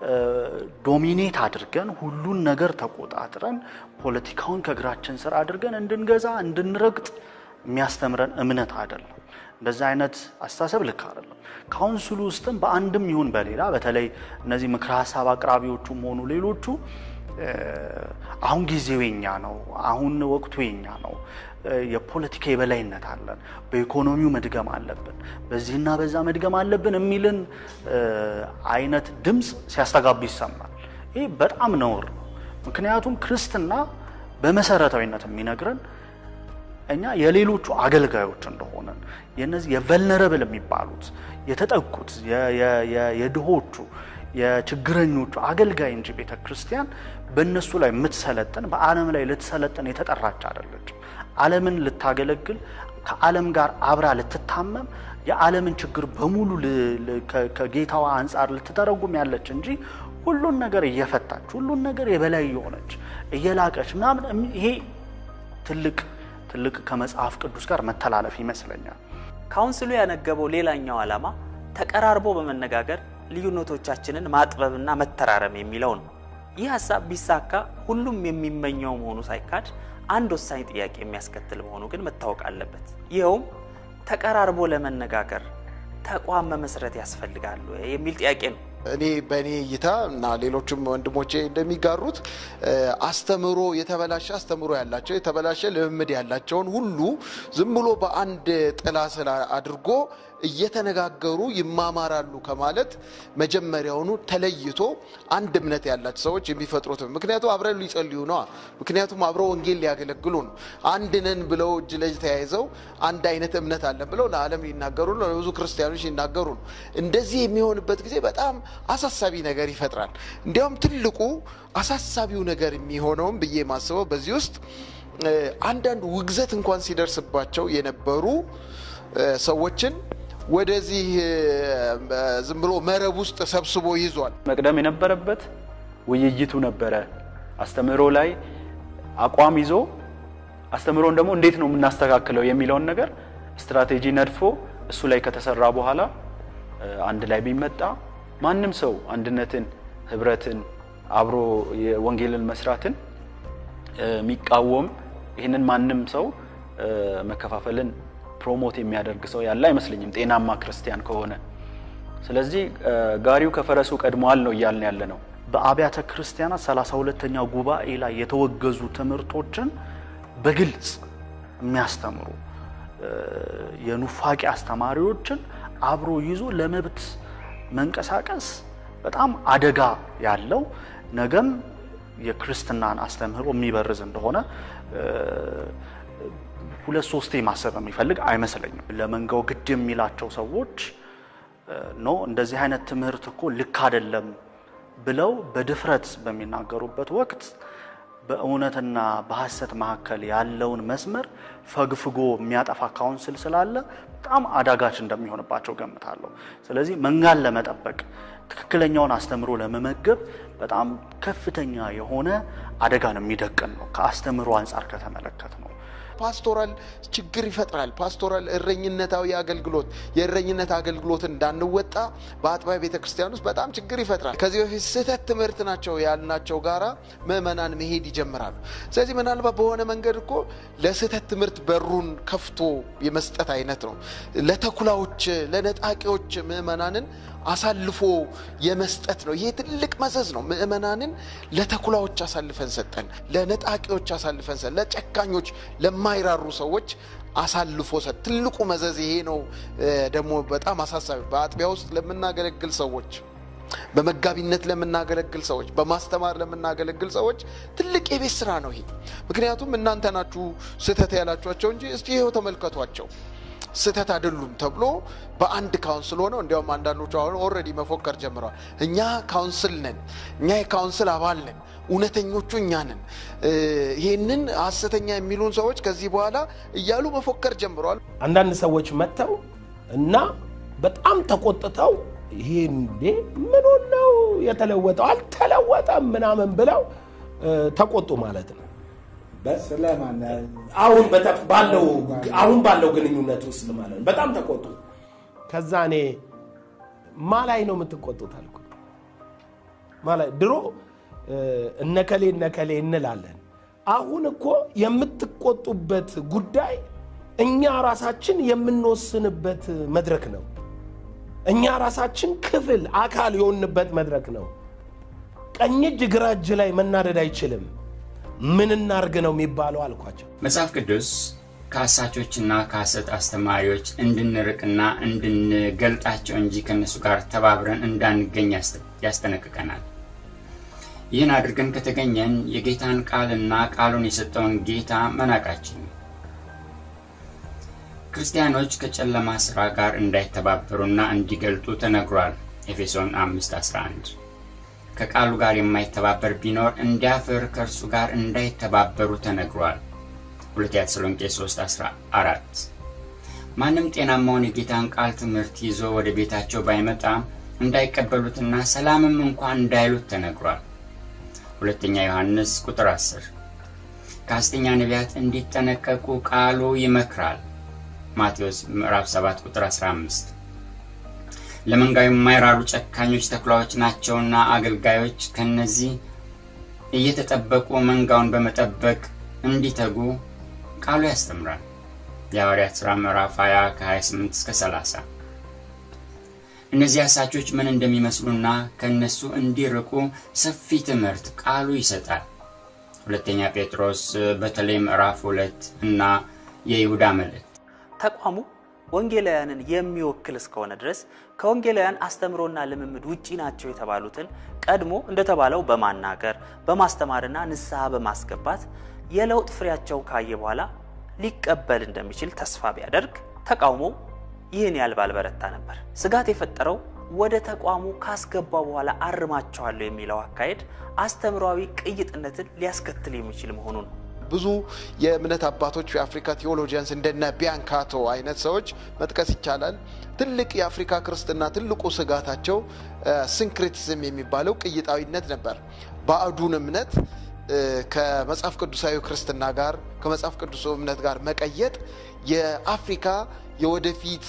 ዶሚኔት አድርገን ሁሉን ነገር ተቆጣጥረን ፖለቲካውን ከእግራችን ስር አድርገን እንድንገዛ እንድንረግጥ የሚያስተምረን እምነት አይደለም። እንደዚህ አይነት አስተሳሰብ ልክ አይደለም። ካውንስሉ ውስጥም በአንድም ይሁን በሌላ በተለይ እነዚህ ምክረ ሀሳብ አቅራቢዎቹም ሆኑ ሌሎቹ አሁን ጊዜው የኛ ነው፣ አሁን ወቅቱ የኛ ነው፣ የፖለቲካ የበላይነት አለን፣ በኢኮኖሚው መድገም አለብን፣ በዚህና በዛ መድገም አለብን የሚልን አይነት ድምፅ ሲያስተጋቡ ይሰማል። ይህ በጣም ነውር ነው። ምክንያቱም ክርስትና በመሰረታዊነት የሚነግረን እኛ የሌሎቹ አገልጋዮች እንደሆነን የነዚህ የቨልነረብል የሚባሉት የተጠቁት የድሆቹ የችግረኞቹ አገልጋይ እንጂ ቤተ ክርስቲያን በእነሱ ላይ የምትሰለጥን በዓለም ላይ ልትሰለጥን የተጠራች አይደለችም። ዓለምን ልታገለግል ከዓለም ጋር አብራ ልትታመም የዓለምን ችግር በሙሉ ከጌታዋ አንጻር ልትተረጉም ያለች እንጂ ሁሉን ነገር እየፈታች ሁሉን ነገር የበላይ የሆነች እየላቀች ምናምን ይሄ ትልቅ ትልቅ ከመጽሐፍ ቅዱስ ጋር መተላለፍ ይመስለኛል። ካውንስሉ ያነገበው ሌላኛው ዓላማ ተቀራርቦ በመነጋገር ልዩነቶቻችንን ማጥበብና መተራረም የሚለው ነው። ይህ ሀሳብ ቢሳካ ሁሉም የሚመኘው መሆኑ ሳይካድ አንድ ወሳኝ ጥያቄ የሚያስከትል መሆኑ ግን መታወቅ አለበት። ይኸውም ተቀራርቦ ለመነጋገር ተቋም መመስረት ያስፈልጋሉ የሚል ጥያቄ ነው። እኔ በእኔ እይታ እና ሌሎችም ወንድሞቼ እንደሚጋሩት አስተምሮ የተበላሸ አስተምሮ ያላቸው የተበላሸ ልምምድ ያላቸውን ሁሉ ዝም ብሎ በአንድ ጥላ ስር አድርጎ እየተነጋገሩ ይማማራሉ ከማለት መጀመሪያውኑ ተለይቶ አንድ እምነት ያላቸው ሰዎች የሚፈጥሩት ምክንያቱም አብረው ሊጸልዩ ነዋ። ምክንያቱም አብረው ወንጌል ሊያገለግሉ ነው። አንድ ነን ብለው እጅ ለእጅ ተያይዘው አንድ አይነት እምነት አለን ብለው ለዓለም ሊናገሩ ነው፣ ለብዙ ክርስቲያኖች ሊናገሩ ነው። እንደዚህ የሚሆንበት ጊዜ በጣም አሳሳቢ ነገር ይፈጥራል። እንዲያውም ትልቁ አሳሳቢው ነገር የሚሆነውም ብዬ ማስበው በዚህ ውስጥ አንዳንድ ውግዘት እንኳን ሲደርስባቸው የነበሩ ሰዎችን ወደዚህ ዝም ብሎ መረብ ውስጥ ሰብስቦ ይዟል። መቅደም የነበረበት ውይይቱ ነበረ። አስተምህሮ ላይ አቋም ይዞ አስተምህሮን ደግሞ እንዴት ነው የምናስተካክለው የሚለውን ነገር ስትራቴጂ ነድፎ እሱ ላይ ከተሰራ በኋላ አንድ ላይ ቢመጣ ማንም ሰው አንድነትን፣ ህብረትን፣ አብሮ የወንጌልን መስራትን የሚቃወም ይህንን ማንም ሰው መከፋፈልን ፕሮሞት የሚያደርግ ሰው ያለ አይመስለኝም ጤናማ ክርስቲያን ከሆነ። ስለዚህ ጋሪው ከፈረሱ ቀድሟል ነው እያልን ያለ ነው። በአብያተ ክርስቲያናት ሰላሳ ሁለተኛው ጉባኤ ላይ የተወገዙ ትምህርቶችን በግልጽ የሚያስተምሩ የኑፋቄ አስተማሪዎችን አብሮ ይዞ ለመብት መንቀሳቀስ በጣም አደጋ ያለው ነገም የክርስትናን አስተምህሮ የሚበርዝ እንደሆነ ሁለት ሶስቴ ማሰብ የሚፈልግ አይመስለኝም። ለመንጋው ግድ የሚላቸው ሰዎች ኖ እንደዚህ አይነት ትምህርት እኮ ልክ አይደለም ብለው በድፍረት በሚናገሩበት ወቅት በእውነትና በሐሰት መካከል ያለውን መስመር ፈግፍጎ የሚያጠፋ ካውንስል ስላለ በጣም አዳጋች እንደሚሆንባቸው ገምታለሁ። ስለዚህ መንጋን ለመጠበቅ ትክክለኛውን አስተምሮ ለመመገብ በጣም ከፍተኛ የሆነ አደጋን የሚደቅን ነው ከአስተምሮ አንጻር ከተመለከት ነው። ፓስቶራል ችግር ይፈጥራል። ፓስቶራል እረኝነታዊ አገልግሎት የእረኝነት አገልግሎት እንዳንወጣ በአጥቢያ ቤተ ክርስቲያን ውስጥ በጣም ችግር ይፈጥራል። ከዚህ በፊት ስህተት ትምህርት ናቸው ያልናቸው ጋራ ምዕመናን መሄድ ይጀምራሉ። ስለዚህ ምናልባት በሆነ መንገድ እኮ ለስህተት ትምህርት በሩን ከፍቶ የመስጠት አይነት ነው። ለተኩላዎች፣ ለነጣቂዎች ምዕመናንን አሳልፎ የመስጠት ነው። ይሄ ትልቅ መዘዝ ነው። ምእመናንን ለተኩላዎች አሳልፈን ሰጠን፣ ለነጣቂዎች አሳልፈን ሰጠን፣ ለጨካኞች፣ ለማይራሩ ሰዎች አሳልፎ ሰጥ ትልቁ መዘዝ ይሄ ነው። ደግሞ በጣም አሳሳቢ በአጥቢያ ውስጥ ለምናገለግል ሰዎች በመጋቢነት ለምናገለግል ሰዎች፣ በማስተማር ለምናገለግል ሰዎች ትልቅ የቤት ስራ ነው ይሄ። ምክንያቱም እናንተ ናችሁ ስህተት ያላችኋቸው እንጂ እስቲ ይኸው ተመልከቷቸው ስህተት አይደሉም ተብሎ በአንድ ካውንስል ሆነው እንዲያውም አንዳንዶቹ አሁን ኦልሬዲ መፎከር ጀምረዋል። እኛ ካውንስል ነን፣ እኛ የካውንስል አባል ነን፣ እውነተኞቹ እኛ ነን፣ ይህንን ሀሰተኛ የሚሉን ሰዎች ከዚህ በኋላ እያሉ መፎከር ጀምረዋል። አንዳንድ ሰዎች መጥተው እና በጣም ተቆጥተው ይሄ እንዴ ምን ነው የተለወጠው? አልተለወጠም ምናምን ብለው ተቆጡ ማለት ነው። አሁን ባለው አሁን ባለው ግንኙነት ውስጥ ማለት ነው። በጣም ተቆጡ። ከዛ እኔ ማ ላይ ነው የምትቆጡት አልኩ። ማላይ ድሮ እነከሌ እነከሌ እንላለን። አሁን እኮ የምትቆጡበት ጉዳይ እኛ ራሳችን የምንወስንበት መድረክ ነው። እኛ ራሳችን ክፍል አካል የሆንበት መድረክ ነው። ቀኝ እጅ ግራ እጅ ላይ መናደድ አይችልም። ምን እናርግ ነው የሚባለው አልኳቸው። መጽሐፍ ቅዱስ ከአሳቾችና ከሐሰት አስተማሪዎች እንድንርቅና እንድንገልጣቸው እንጂ ከእነሱ ጋር ተባብረን እንዳንገኝ ያስጠነቅቀናል። ይህን አድርገን ከተገኘን የጌታን ቃልና ቃሉን የሰጠውን ጌታ መናቃችን ነው። ክርስቲያኖች ከጨለማ ሥራ ጋር እንዳይተባበሩና እንዲገልጡ ተነግሯል። ኤፌሶን 5:11 ከቃሉ ጋር የማይተባበር ቢኖር እንዲያፍር ከእርሱ ጋር እንዳይተባበሩ ተነግሯል። ሁለተኛ ተሰሎንቄ 3:14 ማንም ጤናማውን የጌታን ቃል ትምህርት ይዞ ወደ ቤታቸው ባይመጣ እንዳይቀበሉትና ሰላምም እንኳን እንዳይሉት ተነግሯል። ሁለተኛ ዮሐንስ ቁጥር 10 ከሐሰተኛ ነቢያት እንዲጠነቀቁ ቃሉ ይመክራል። ማቴዎስ ምዕራፍ 7 ቁጥር 15 ለመንጋው የማይራሩ ጨካኞች ተኩላዎች ናቸውና አገልጋዮች ከነዚህ እየተጠበቁ መንጋውን በመጠበቅ እንዲተጉ ቃሉ ያስተምራል። የሐዋርያት ሥራ ምዕራፍ 20 ከ28 እስከ 30 እነዚህ አሳቾች ምን እንደሚመስሉና ከእነሱ እንዲርቁ ሰፊ ትምህርት ቃሉ ይሰጣል። ሁለተኛ ጴጥሮስ በተለይ ምዕራፍ ሁለት እና የይሁዳ መልእክት ተቋሙ ወንጌላውያንን የሚወክል እስከሆነ ድረስ ከወንጌላውያን አስተምሮና ልምምድ ውጪ ናቸው የተባሉትን ቀድሞ እንደተባለው በማናገር በማስተማርና ንስሐ በማስገባት የለውጥ ፍሬያቸውን ካየ በኋላ ሊቀበል እንደሚችል ተስፋ ቢያደርግ ተቃውሞው ይህን ያህል ባልበረታ ነበር። ስጋት የፈጠረው ወደ ተቋሙ ካስገባ በኋላ አርማቸዋለሁ የሚለው አካሄድ አስተምሯዊ ቅይጥነትን ሊያስከትል የሚችል መሆኑ ነው። ብዙ የእምነት አባቶች የአፍሪካ ቴዎሎጂያንስ እንደነ ቢያንካቶ አይነት ሰዎች መጥቀስ ይቻላል። ትልቅ የአፍሪካ ክርስትና ትልቁ ስጋታቸው ሲንክሬቲዝም የሚባለው ቅይጣዊነት ነበር። ባዕዱን እምነት ከመጽሐፍ ቅዱሳዊ ክርስትና ጋር ከመጽሐፍ ቅዱስ እምነት ጋር መቀየጥ የአፍሪካ የወደፊት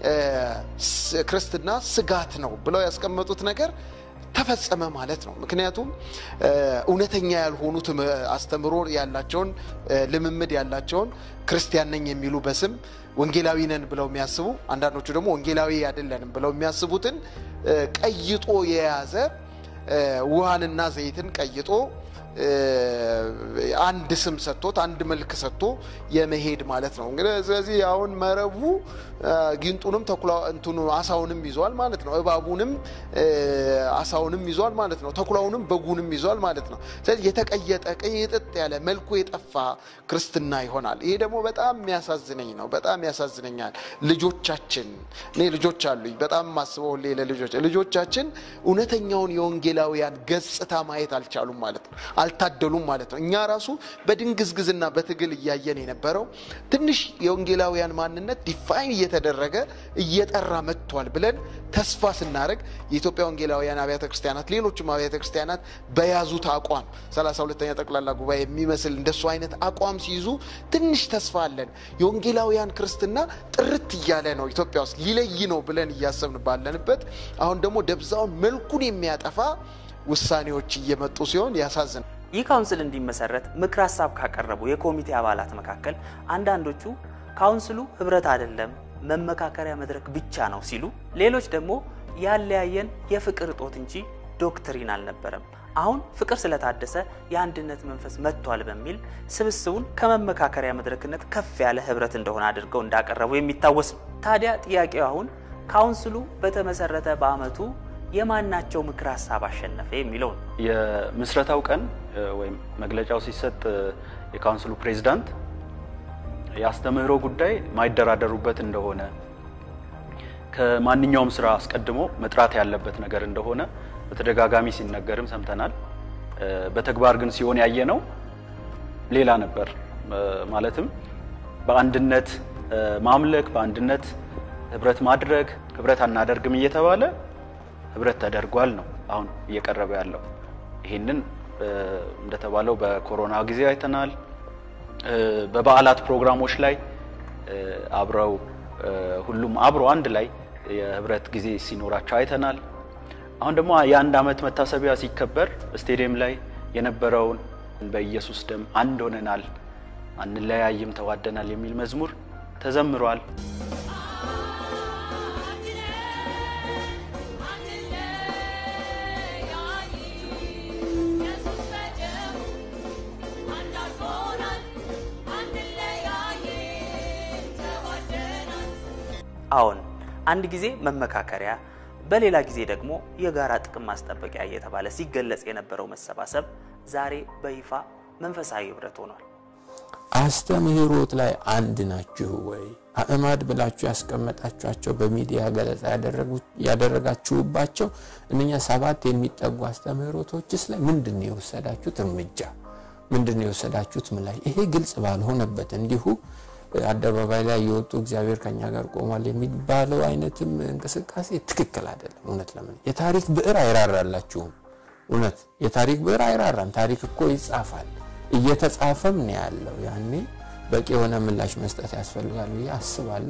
ክርስትና ስጋት ነው ብለው ያስቀመጡት ነገር ተፈጸመ ማለት ነው። ምክንያቱም እውነተኛ ያልሆኑት አስተምሮ ያላቸውን ልምምድ ያላቸውን ክርስቲያን ነኝ የሚሉ በስም ወንጌላዊ ነን ብለው የሚያስቡ አንዳንዶቹ ደግሞ ወንጌላዊ አይደለንም ብለው የሚያስቡትን ቀይጦ የያዘ ውሃንና ዘይትን ቀይጦ አንድ ስም ሰጥቶት አንድ መልክ ሰጥቶ የመሄድ ማለት ነው። እንግዲህ ስለዚህ አሁን መረቡ ጊንጡንም ተኩላ እንትኑ አሳውንም ይዟል ማለት ነው። እባቡንም አሳውንም ይዟል ማለት ነው። ተኩላውንም በጉንም ይዟል ማለት ነው። ስለዚህ የተቀየጠ ቅይጥጥ ያለ መልኩ የጠፋ ክርስትና ይሆናል። ይሄ ደግሞ በጣም የሚያሳዝነኝ ነው። በጣም ያሳዝነኛል። ልጆቻችን እኔ ልጆች አሉኝ። በጣም ማስበው ሁሌ ለልጆች ልጆቻችን እውነተኛውን የወንጌላውያን ገጽታ ማየት አልቻሉም ማለት ነው። አልታደሉም ማለት ነው። እኛ ራሱ በድንግዝግዝና በትግል እያየን የነበረው ትንሽ የወንጌላውያን ማንነት ዲፋይን እየተደረገ እየጠራ መጥቷል ብለን ተስፋ ስናደርግ የኢትዮጵያ ወንጌላውያን አብያተ ክርስቲያናት፣ ሌሎችም አብያተ ክርስቲያናት በያዙት አቋም 32ኛ ጠቅላላ ጉባኤ የሚመስል እንደሱ አይነት አቋም ሲይዙ ትንሽ ተስፋ አለን። የወንጌላውያን ክርስትና ጥርት እያለ ነው ኢትዮጵያ ውስጥ ሊለይ ነው ብለን እያሰብን ባለንበት አሁን ደግሞ ደብዛውን መልኩን የሚያጠፋ ውሳኔዎች እየመጡ ሲሆን ያሳዝናል። ይህ ካውንስል እንዲመሰረት ምክር ሀሳብ ካቀረቡ የኮሚቴ አባላት መካከል አንዳንዶቹ ካውንስሉ ህብረት አይደለም መመካከሪያ መድረክ ብቻ ነው ሲሉ፣ ሌሎች ደግሞ ያለያየን የፍቅር እጦት እንጂ ዶክትሪን አልነበረም። አሁን ፍቅር ስለታደሰ የአንድነት መንፈስ መጥቷል በሚል ስብስቡን ከመመካከሪያ መድረክነት ከፍ ያለ ህብረት እንደሆነ አድርገው እንዳቀረቡ የሚታወስ ነው። ታዲያ ጥያቄው አሁን ካውንስሉ በተመሰረተ በአመቱ የማናቸው ምክር ሀሳብ አሸነፈ የሚለው ነው። የምስረታው ቀን ወይም መግለጫው ሲሰጥ የካውንስሉ ፕሬዚዳንት የአስተምህሮ ጉዳይ ማይደራደሩበት እንደሆነ ከማንኛውም ስራ አስቀድሞ መጥራት ያለበት ነገር እንደሆነ በተደጋጋሚ ሲነገርም ሰምተናል። በተግባር ግን ሲሆን ያየ ነው ሌላ ነበር። ማለትም በአንድነት ማምለክ፣ በአንድነት ህብረት ማድረግ፣ ህብረት አናደርግም እየተባለ ህብረት ተደርጓል ነው አሁን እየቀረበ ያለው። ይህንን እንደተባለው በኮሮና ጊዜ አይተናል። በበዓላት ፕሮግራሞች ላይ አብረው ሁሉም አብሮ አንድ ላይ የህብረት ጊዜ ሲኖራቸው አይተናል። አሁን ደግሞ የአንድ ዓመት መታሰቢያ ሲከበር ስቴዲየም ላይ የነበረውን በኢየሱስ ደም አንድ ሆነናል፣ አንለያይም፣ ተዋደናል የሚል መዝሙር ተዘምሯል። አዎን አንድ ጊዜ መመካከሪያ በሌላ ጊዜ ደግሞ የጋራ ጥቅም ማስጠበቂያ እየተባለ ሲገለጽ የነበረው መሰባሰብ ዛሬ በይፋ መንፈሳዊ ህብረት ሆኗል። አስተምህሮት ላይ አንድ ናችሁ ወይ? አእማድ ብላችሁ ያስቀመጣችኋቸው በሚዲያ ገለጻ ያደረጋችሁባቸው እነኛ ሰባት የሚጠጉ አስተምህሮቶችስ ላይ ምንድን ነው የወሰዳችሁት እርምጃ? ምንድን ነው የወሰዳችሁት ምላሽ? ይሄ ግልጽ ባልሆነበት እንዲሁ አደባባይ ላይ የወጡ እግዚአብሔር ከኛ ጋር ቆሟል የሚባለው አይነትም እንቅስቃሴ ትክክል አይደለም። እውነት ለምን የታሪክ ብዕር አይራራላችሁም? እውነት የታሪክ ብዕር አይራራም። ታሪክ እኮ ይጻፋል፣ እየተጻፈም ነው ያለው። ያኔ በቂ የሆነ ምላሽ መስጠት ያስፈልጋል ብዬ አስባለሁ።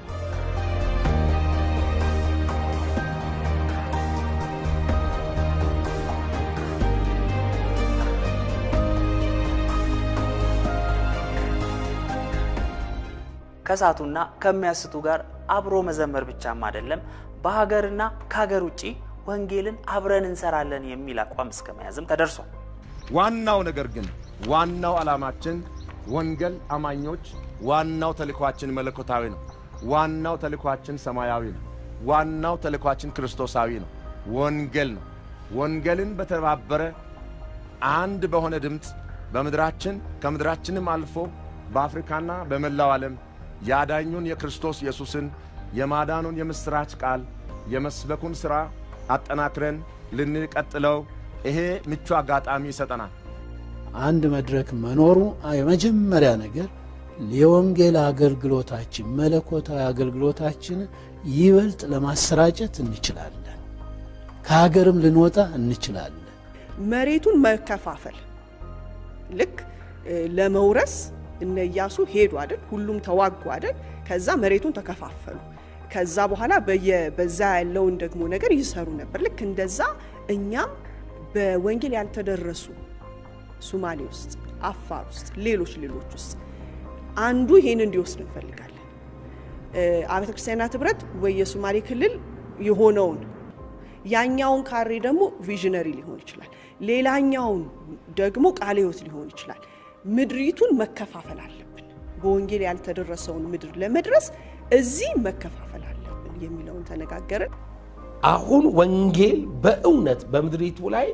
ከሳቱና ከሚያስቱ ጋር አብሮ መዘመር ብቻም አይደለም፣ በሀገርና ከሀገር ውጭ ወንጌልን አብረን እንሰራለን የሚል አቋም እስከ መያዝም ተደርሷል። ዋናው ነገር ግን ዋናው ዓላማችን ወንጌል አማኞች፣ ዋናው ተልኳችን መለኮታዊ ነው። ዋናው ተልኳችን ሰማያዊ ነው። ዋናው ተልኳችን ክርስቶሳዊ ነው። ወንጌል ነው። ወንጌልን በተባበረ አንድ በሆነ ድምፅ በምድራችን ከምድራችንም አልፎ በአፍሪካና በመላው ዓለም ያዳኙን የክርስቶስ ኢየሱስን የማዳኑን የምሥራች ቃል የመስበኩን ሥራ አጠናክረን ልንቀጥለው ይሄ ምቹ አጋጣሚ ይሰጠናል። አንድ መድረክ መኖሩ የመጀመሪያ ነገር የወንጌል አገልግሎታችን መለኮታዊ አገልግሎታችን ይበልጥ ለማሰራጨት እንችላለን። ከሀገርም ልንወጣ እንችላለን። መሬቱን መከፋፈል ልክ ለመውረስ እነ ኢያሱ ሄዱ አይደል? ሁሉም ተዋጉ አይደል? ከዛ መሬቱን ተከፋፈሉ። ከዛ በኋላ በዛ ያለውን ደግሞ ነገር ይሰሩ ነበር። ልክ እንደዛ እኛም በወንጌል ያልተደረሱ ሱማሌ ውስጥ፣ አፋር ውስጥ፣ ሌሎች ሌሎች ውስጥ አንዱ ይሄን እንዲወስድ እንፈልጋለን። አብያተ ክርስቲያናት ህብረት ወይ የሱማሌ ክልል የሆነውን ያኛውን ካሬ ደግሞ ቪዥነሪ ሊሆን ይችላል። ሌላኛውን ደግሞ ቃለ ሕይወት ሊሆን ይችላል። ምድሪቱን መከፋፈል አለብን። በወንጌል ያልተደረሰውን ምድር ለመድረስ እዚህ መከፋፈል አለብን የሚለውን ተነጋገርን። አሁን ወንጌል በእውነት በምድሪቱ ላይ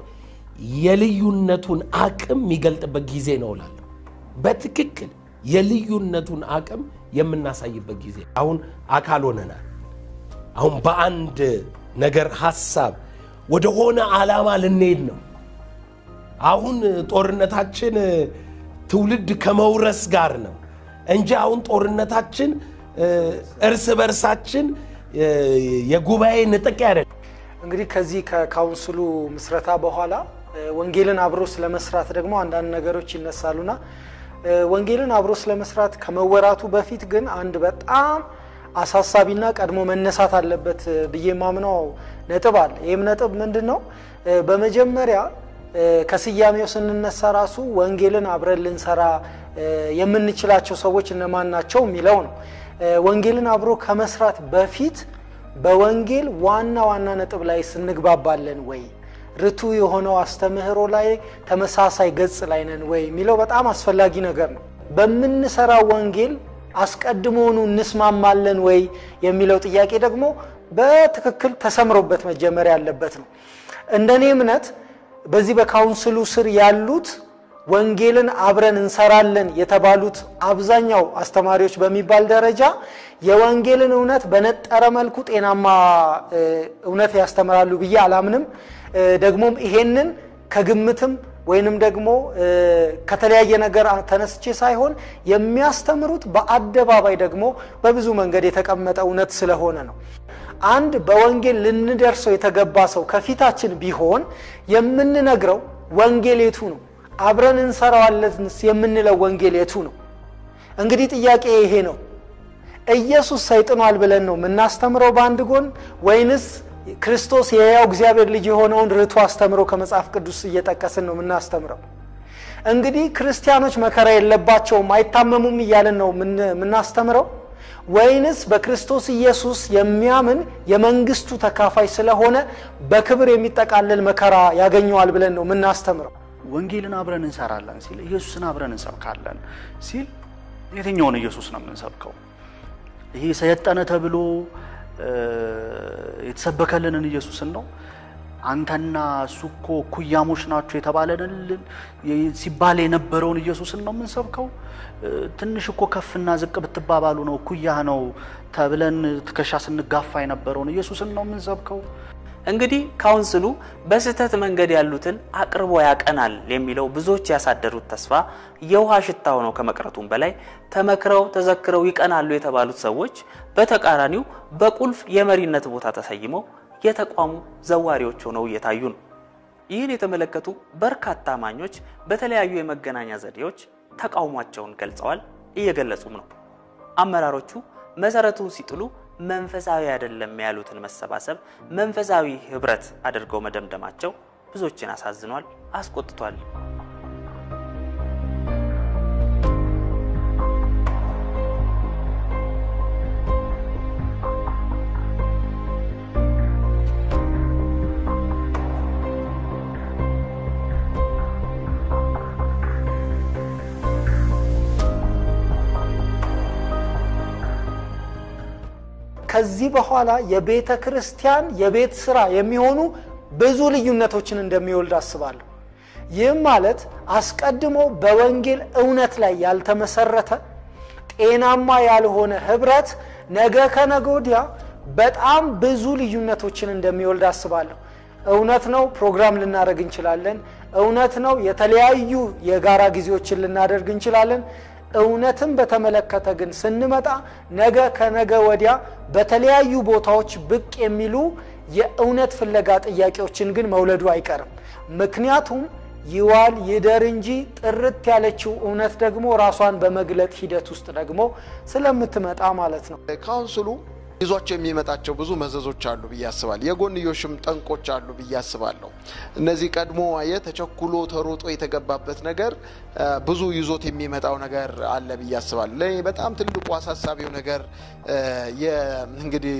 የልዩነቱን አቅም የሚገልጥበት ጊዜ ነው እላለሁ። በትክክል የልዩነቱን አቅም የምናሳይበት ጊዜ አሁን አካል ሆነናል። አሁን በአንድ ነገር ሀሳብ ወደሆነ ዓላማ ልንሄድ ነው። አሁን ጦርነታችን ትውልድ ከመውረስ ጋር ነው እንጂ አሁን ጦርነታችን እርስ በርሳችን የጉባኤ ንጥቅ አይደለም። እንግዲህ ከዚህ ከካውንስሉ ምስረታ በኋላ ወንጌልን አብሮ ስለመስራት ደግሞ አንዳንድ ነገሮች ይነሳሉና ወንጌልን አብሮ ስለመስራት ከመወራቱ በፊት ግን አንድ በጣም አሳሳቢና ቀድሞ መነሳት አለበት ብዬ የማምነው ነጥብ አለ። ይህም ነጥብ ምንድን ነው? በመጀመሪያ ከስያሜው ስንነሳ ራሱ ወንጌልን አብረን ልንሰራ የምንችላቸው ሰዎች እነማን ናቸው የሚለው ነው። ወንጌልን አብሮ ከመስራት በፊት በወንጌል ዋና ዋና ነጥብ ላይ ስንግባባለን ወይ ርቱ የሆነው አስተምህሮ ላይ ተመሳሳይ ገጽ ላይ ነን ወይ የሚለው በጣም አስፈላጊ ነገር ነው። በምንሰራው ወንጌል አስቀድሞውኑ እንስማማለን ወይ የሚለው ጥያቄ ደግሞ በትክክል ተሰምሮበት መጀመር ያለበት ነው። እንደኔ እምነት በዚህ በካውንስሉ ስር ያሉት ወንጌልን አብረን እንሰራለን የተባሉት አብዛኛው አስተማሪዎች በሚባል ደረጃ የወንጌልን እውነት በነጠረ መልኩ ጤናማ እውነት ያስተምራሉ ብዬ አላምንም። ደግሞም ይሄንን ከግምትም ወይንም ደግሞ ከተለያየ ነገር ተነስቼ ሳይሆን የሚያስተምሩት በአደባባይ ደግሞ በብዙ መንገድ የተቀመጠ እውነት ስለሆነ ነው። አንድ በወንጌል ልንደርሰው የተገባ ሰው ከፊታችን ቢሆን የምንነግረው ወንጌል የቱ ነው? አብረን እንሰራዋለን የምንለው ወንጌል የቱ ነው? እንግዲህ ጥያቄ ይሄ ነው። ኢየሱስ ሰይጥኗል ብለን ነው የምናስተምረው በአንድ ጎን ወይንስ ክርስቶስ የሕያው እግዚአብሔር ልጅ የሆነውን ርቱ አስተምሮ ከመጽሐፍ ቅዱስ እየጠቀስን ነው የምናስተምረው? እንግዲህ ክርስቲያኖች መከራ የለባቸውም አይታመሙም እያለን ነው የምናስተምረው ወይንስ በክርስቶስ ኢየሱስ የሚያምን የመንግስቱ ተካፋይ ስለሆነ በክብር የሚጠቃለል መከራ ያገኘዋል ብለን ነው የምናስተምረው? ወንጌልን አብረን እንሰራለን ሲል ኢየሱስን አብረን እንሰብካለን ሲል የትኛውን ኢየሱስ ነው የምንሰብከው? ይሄ ሰየጠነ ተብሎ የተሰበከልንን ኢየሱስን ነው? አንተና እሱ እኮ ኩያሞች ናቸው የተባለንን ሲባል የነበረውን ኢየሱስን ነው የምንሰብከው? ትንሽ እኮ ከፍና ዝቅ ብትባባሉ ነው ኩያህ ነው ተብለን ትከሻ ስንጋፋ የነበረውን ኢየሱስን ነው የምንሰብከው? እንግዲህ ካውንስሉ በስህተት መንገድ ያሉትን አቅርቦ ያቀናል የሚለው ብዙዎች ያሳደሩት ተስፋ የውሃ ሽታ ሆነው ከመቅረቱም በላይ ተመክረው ተዘክረው ይቀናሉ የተባሉት ሰዎች በተቃራኒው በቁልፍ የመሪነት ቦታ ተሰይመው የተቋሙ ዘዋሪዎች ሆነው እየታዩ ነው። ይህን የተመለከቱ በርካታ አማኞች በተለያዩ የመገናኛ ዘዴዎች ተቃውሟቸውን ገልጸዋል፣ እየገለጹም ነው። አመራሮቹ መሰረቱን ሲጥሉ መንፈሳዊ አይደለም ያሉትን መሰባሰብ መንፈሳዊ ህብረት አድርገው መደምደማቸው ብዙዎችን አሳዝኗል፣ አስቆጥቷል። ከዚህ በኋላ የቤተ ክርስቲያን የቤት ስራ የሚሆኑ ብዙ ልዩነቶችን እንደሚወልድ አስባለሁ። ይህም ማለት አስቀድሞ በወንጌል እውነት ላይ ያልተመሰረተ ጤናማ ያልሆነ ህብረት ነገ ከነገ ወዲያ በጣም ብዙ ልዩነቶችን እንደሚወልድ አስባለሁ። እውነት ነው፣ ፕሮግራም ልናደርግ እንችላለን። እውነት ነው፣ የተለያዩ የጋራ ጊዜዎችን ልናደርግ እንችላለን። እውነትን በተመለከተ ግን ስንመጣ ነገ ከነገ ወዲያ በተለያዩ ቦታዎች ብቅ የሚሉ የእውነት ፍለጋ ጥያቄዎችን ግን መውለዱ አይቀርም። ምክንያቱም ይዋል ይደር እንጂ ጥርት ያለችው እውነት ደግሞ ራሷን በመግለጥ ሂደት ውስጥ ደግሞ ስለምትመጣ ማለት ነው። ካውንስሉ ይዟቸው የሚመጣቸው ብዙ መዘዞች አሉ ብዬ አስባለሁ። የጎንዮሽም ጠንቆች አሉ ብዬ አስባለሁ። እነዚህ ቀድሞ አየ ተቸኩሎ ተሮጦ የተገባበት ነገር ብዙ ይዞት የሚመጣው ነገር አለ ብዬ አስባለሁ። ለእኔ በጣም ትልቁ አሳሳቢው ነገር እንግዲህ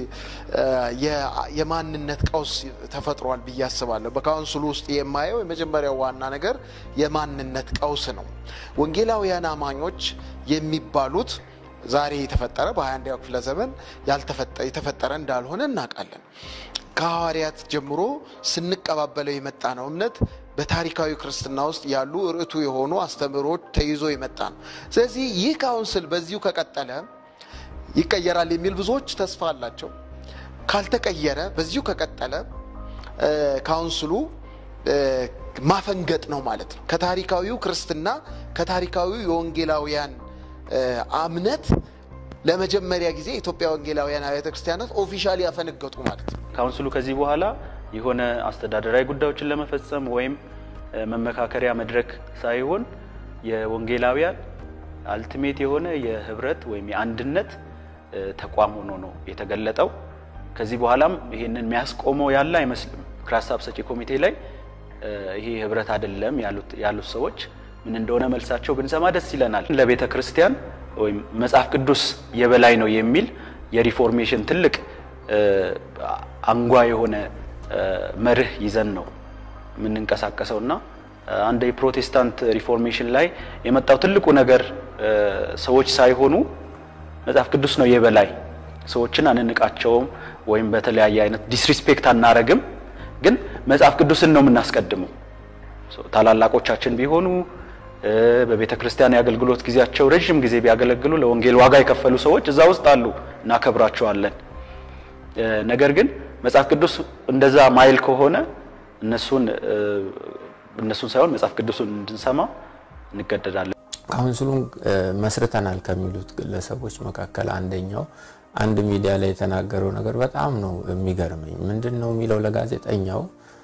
የማንነት ቀውስ ተፈጥሯል ብዬ አስባለሁ። በካውንስሉ ውስጥ የማየው የመጀመሪያው ዋና ነገር የማንነት ቀውስ ነው። ወንጌላውያን አማኞች የሚባሉት ዛሬ የተፈጠረ በ21ኛው ክፍለ ዘመን የተፈጠረ እንዳልሆነ እናውቃለን። ከሐዋርያት ጀምሮ ስንቀባበለው የመጣ ነው እምነት በታሪካዊ ክርስትና ውስጥ ያሉ ርዕቱ የሆኑ አስተምህሮች ተይዞ የመጣ ነው። ስለዚህ ይህ ካውንስል በዚሁ ከቀጠለ ይቀየራል የሚል ብዙዎች ተስፋ አላቸው። ካልተቀየረ በዚሁ ከቀጠለ ካውንስሉ ማፈንገጥ ነው ማለት ነው። ከታሪካዊው ክርስትና ከታሪካዊው የወንጌላውያን እምነት ለመጀመሪያ ጊዜ የኢትዮጵያ ወንጌላውያን አብያተ ክርስቲያናት ኦፊሻሊ ያፈነገጡ ማለት ነው። ካውንስሉ ከዚህ በኋላ የሆነ አስተዳደራዊ ጉዳዮችን ለመፈጸም ወይም መመካከሪያ መድረክ ሳይሆን የወንጌላውያን አልቲሜት የሆነ የህብረት ወይም የአንድነት ተቋም ሆኖ ነው የተገለጠው። ከዚህ በኋላም ይህንን የሚያስቆመው ያለ አይመስልም። ምክረ ሀሳብ ሰጪ ኮሚቴ ላይ ይሄ ህብረት አይደለም ያሉት ሰዎች ምን እንደሆነ መልሳቸው ብንሰማ ደስ ይለናል። ለቤተ ክርስቲያን ወይም መጽሐፍ ቅዱስ የበላይ ነው የሚል የሪፎርሜሽን ትልቅ አንጓ የሆነ መርህ ይዘን ነው የምንንቀሳቀሰው እና አንድ የፕሮቴስታንት ሪፎርሜሽን ላይ የመጣው ትልቁ ነገር ሰዎች ሳይሆኑ መጽሐፍ ቅዱስ ነው የበላይ። ሰዎችን አንንቃቸውም ወይም በተለያየ አይነት ዲስሪስፔክት አናረግም፣ ግን መጽሐፍ ቅዱስን ነው የምናስቀድመው። ታላላቆቻችን ቢሆኑ በቤተ ክርስቲያን የአገልግሎት ጊዜያቸው ረዥም ጊዜ ቢያገለግሉ ለወንጌል ዋጋ የከፈሉ ሰዎች እዛ ውስጥ አሉ፣ እናከብራቸዋለን። ነገር ግን መጽሐፍ ቅዱስ እንደዛ ማይል ከሆነ እነሱን እነሱን ሳይሆን መጽሐፍ ቅዱስን እንድንሰማ እንገደዳለን። ካውንስሉን መስርተናል ከሚሉት ግለሰቦች መካከል አንደኛው አንድ ሚዲያ ላይ የተናገረው ነገር በጣም ነው የሚገርመኝ። ምንድን ነው የሚለው ለጋዜጠኛው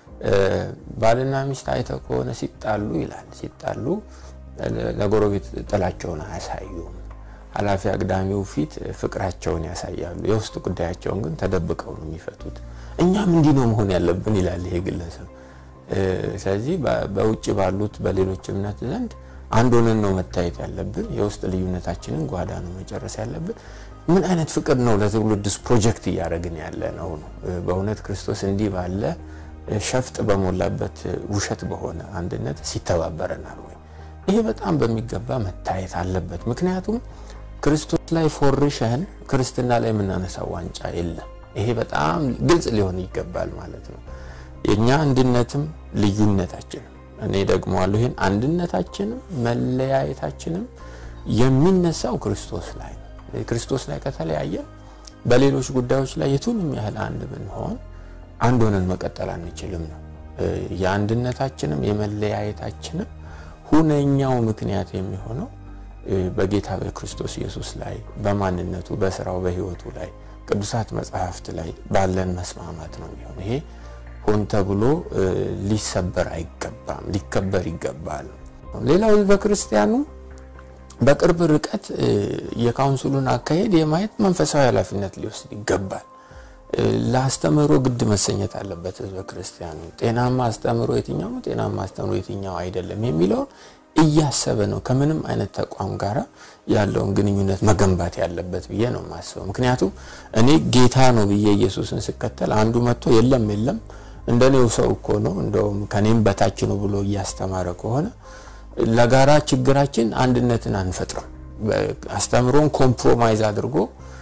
ባልና ሚስት አይተው ከሆነ ሲጣሉ ይላል ሲጣሉ ለጎረቤት ጥላቸውን አያሳዩም። ኃላፊ አግዳሚው ፊት ፍቅራቸውን ያሳያሉ። የውስጥ ጉዳያቸውን ግን ተደብቀው ነው የሚፈቱት። እኛም እንዲህ ነው መሆን ያለብን ይላል ይሄ ግለሰብ። ስለዚህ በውጭ ባሉት በሌሎች እምነት ዘንድ አንድ ሆነን ነው መታየት ያለብን። የውስጥ ልዩነታችንን ጓዳ ነው መጨረስ ያለብን። ምን አይነት ፍቅር ነው ለትውልድስ ፕሮጀክት እያደረግን ያለ ነው ነው በእውነት ክርስቶስ እንዲህ ባለ ሸፍጥ በሞላበት ውሸት በሆነ አንድነት ሲተባበረናል ወይ? ይሄ በጣም በሚገባ መታየት አለበት። ምክንያቱም ክርስቶስ ላይ ፎርሸን ክርስትና ላይ የምናነሳው ዋንጫ የለም። ይሄ በጣም ግልጽ ሊሆን ይገባል ማለት ነው። የእኛ አንድነትም ልዩነታችንም እኔ ደግሞ አለሁ ይህን አንድነታችንም መለያየታችንም የሚነሳው ክርስቶስ ላይ ነው። ክርስቶስ ላይ ከተለያየ በሌሎች ጉዳዮች ላይ የቱንም ያህል አንድ ብንሆን አንድ ሆነን መቀጠል አንችልም ነው። የአንድነታችንም የመለያየታችንም ሁነኛው ምክንያት የሚሆነው በጌታ በክርስቶስ ኢየሱስ ላይ በማንነቱ፣ በስራው፣ በህይወቱ ላይ ቅዱሳት መጽሐፍት ላይ ባለን መስማማት ነው የሚሆን ይሄ ሆን ተብሎ ሊሰበር አይገባም፣ ሊከበር ይገባል። ሌላው በክርስቲያኑ በቅርብ ርቀት የካውንስሉን አካሄድ የማየት መንፈሳዊ ኃላፊነት ሊወስድ ይገባል። ለአስተምህሮ ግድ መሰኘት አለበት ህዝበ ክርስቲያኑ። ጤናማ አስተምህሮ የትኛው ነው፣ ጤናማ አስተምህሮ የትኛው አይደለም የሚለውን እያሰበ ነው ከምንም አይነት ተቋም ጋር ያለውን ግንኙነት መገንባት ያለበት ብዬ ነው የማስበው። ምክንያቱም እኔ ጌታ ነው ብዬ ኢየሱስን ስከተል አንዱ መጥቶ የለም የለም እንደኔው ሰው እኮ ነው እንደውም ከኔም በታች ነው ብሎ እያስተማረ ከሆነ ለጋራ ችግራችን አንድነትን አንፈጥርም። አስተምሮን ኮምፕሮማይዝ አድርጎ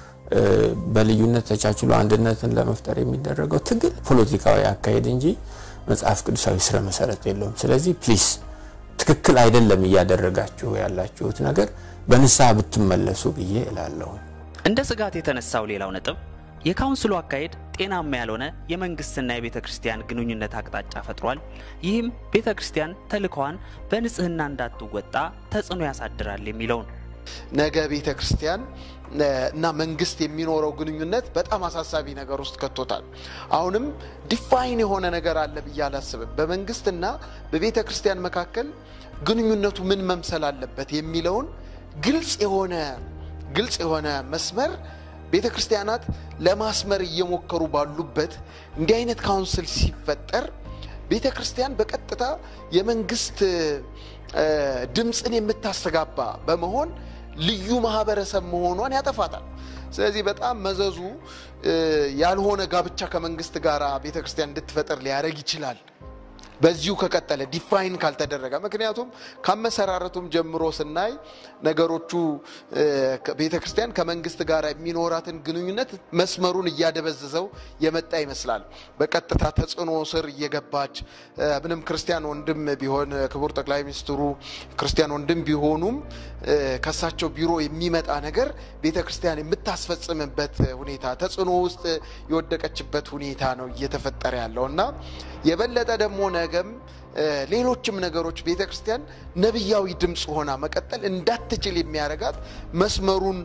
በልዩነት ተቻችሎ አንድነትን ለመፍጠር የሚደረገው ትግል ፖለቲካዊ አካሄድ እንጂ መጽሐፍ ቅዱሳዊ ስረ መሰረት የለውም። ስለዚህ ፕሊስ ትክክል አይደለም እያደረጋችሁ ያላችሁት ነገር በንስሐ ብትመለሱ ብዬ እላለሁ። እንደ ስጋት የተነሳው ሌላው ነጥብ የካውንስሉ አካሄድ ጤናማ ያልሆነ የመንግስትና የቤተ ክርስቲያን ግንኙነት አቅጣጫ ፈጥሯል። ይህም ቤተ ክርስቲያን ተልእኮዋን በንጽህና እንዳትወጣ ተጽዕኖ ያሳድራል የሚለው ነው። ነገ ቤተ ክርስቲያን እና መንግስት የሚኖረው ግንኙነት በጣም አሳሳቢ ነገር ውስጥ ከቶታል። አሁንም ዲፋይን የሆነ ነገር አለ ብዬ አላስብም። በመንግስትና በቤተ ክርስቲያን መካከል ግንኙነቱ ምን መምሰል አለበት የሚለውን ግልጽ የሆነ ግልጽ የሆነ መስመር ቤተ ክርስቲያናት ለማስመር እየሞከሩ ባሉበት እንዲህ አይነት ካውንስል ሲፈጠር ቤተ ክርስቲያን በቀጥታ የመንግስት ድምፅን የምታስተጋባ በመሆን ልዩ ማህበረሰብ መሆኗን ያጠፋታል። ስለዚህ በጣም መዘዙ ያልሆነ ጋብቻ ከመንግስት ጋር ቤተ ክርስቲያን እንድትፈጠር ሊያደርግ ይችላል። በዚሁ ከቀጠለ ዲፋይን ካልተደረገ ምክንያቱም ከአመሰራረቱም ጀምሮ ስናይ ነገሮቹ ቤተ ክርስቲያን ከመንግስት ጋር የሚኖራትን ግንኙነት መስመሩን እያደበዘዘው የመጣ ይመስላል። በቀጥታ ተጽዕኖ ስር እየገባች ምንም ክርስቲያን ወንድም ቢሆን ክቡር ጠቅላይ ሚኒስትሩ ክርስቲያን ወንድም ቢሆኑም ከሳቸው ቢሮ የሚመጣ ነገር ቤተ ክርስቲያን የምታስፈጽምበት ሁኔታ ተጽዕኖ ውስጥ የወደቀችበት ሁኔታ ነው እየተፈጠረ ያለው እና የበለጠ ደግሞ ነገም ሌሎችም ነገሮች ቤተ ክርስቲያን ነቢያዊ ድምፅ ሆና መቀጠል እንዳትችል የሚያደርጋት መስመሩን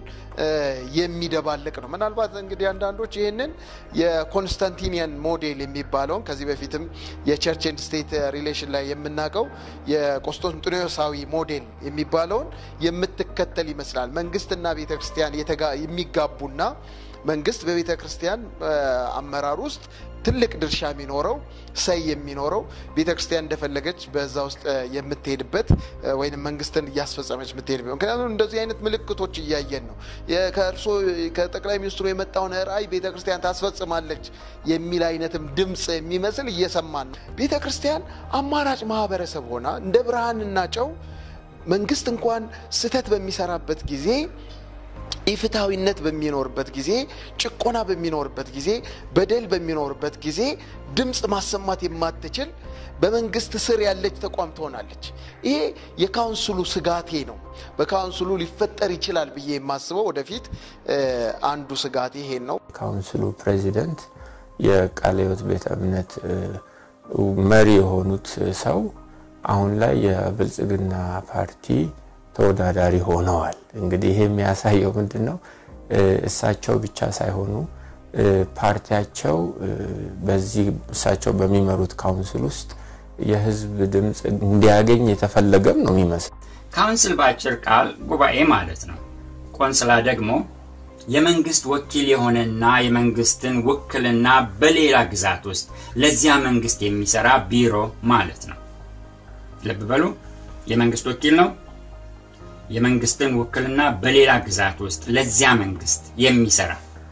የሚደባልቅ ነው። ምናልባት እንግዲህ አንዳንዶች ይህንን የኮንስታንቲኒያን ሞዴል የሚባለውን ከዚህ በፊትም የቸርች ኤንድ ስቴት ሪሌሽን ላይ የምናውቀው የቆስጠንጢኖሳዊ ሞዴል የሚባለውን የምትከተል ይመስላል። መንግስትና ቤተ ክርስቲያን የሚጋቡና መንግስት በቤተ ክርስቲያን አመራር ውስጥ ትልቅ ድርሻ የሚኖረው ሰይ የሚኖረው ቤተ ክርስቲያን እንደፈለገች በዛ ውስጥ የምትሄድበት ወይም መንግስትን እያስፈጸመች የምትሄድበት ምክንያቱም እንደዚህ አይነት ምልክቶች እያየን ነው። ከእርሶ ከጠቅላይ ሚኒስትሩ የመጣውን ራዕይ ቤተ ክርስቲያን ታስፈጽማለች የሚል አይነትም ድምፅ የሚመስል እየሰማን ነው። ቤተ ክርስቲያን አማራጭ ማህበረሰብ ሆና እንደ ብርሃንና ጨው መንግስት እንኳን ስህተት በሚሰራበት ጊዜ ኢፍትሐዊነት በሚኖርበት ጊዜ፣ ጭቆና በሚኖርበት ጊዜ፣ በደል በሚኖርበት ጊዜ ድምፅ ማሰማት የማትችል በመንግስት ስር ያለች ተቋም ትሆናለች። ይሄ የካውንስሉ ስጋቴ ነው። በካውንስሉ ሊፈጠር ይችላል ብዬ የማስበው ወደፊት አንዱ ስጋቴ ይሄን ነው። ካውንስሉ ፕሬዚደንት የቃለ ሕይወት ቤተ እምነት መሪ የሆኑት ሰው አሁን ላይ የብልጽግና ፓርቲ ተወዳዳሪ ሆነዋል። እንግዲህ ይሄ የሚያሳየው ምንድን ነው? እሳቸው ብቻ ሳይሆኑ ፓርቲያቸው በዚህ እሳቸው በሚመሩት ካውንስል ውስጥ የህዝብ ድምፅ እንዲያገኝ የተፈለገም ነው የሚመስል። ካውንስል በአጭር ቃል ጉባኤ ማለት ነው። ቆንስላ ደግሞ የመንግስት ወኪል የሆነና የመንግስትን ውክልና በሌላ ግዛት ውስጥ ለዚያ መንግስት የሚሰራ ቢሮ ማለት ነው። ልብ በሉ፣ የመንግስት ወኪል ነው። የመንግስትን ውክልና በሌላ ግዛት ውስጥ ለዚያ መንግስት የሚሰራ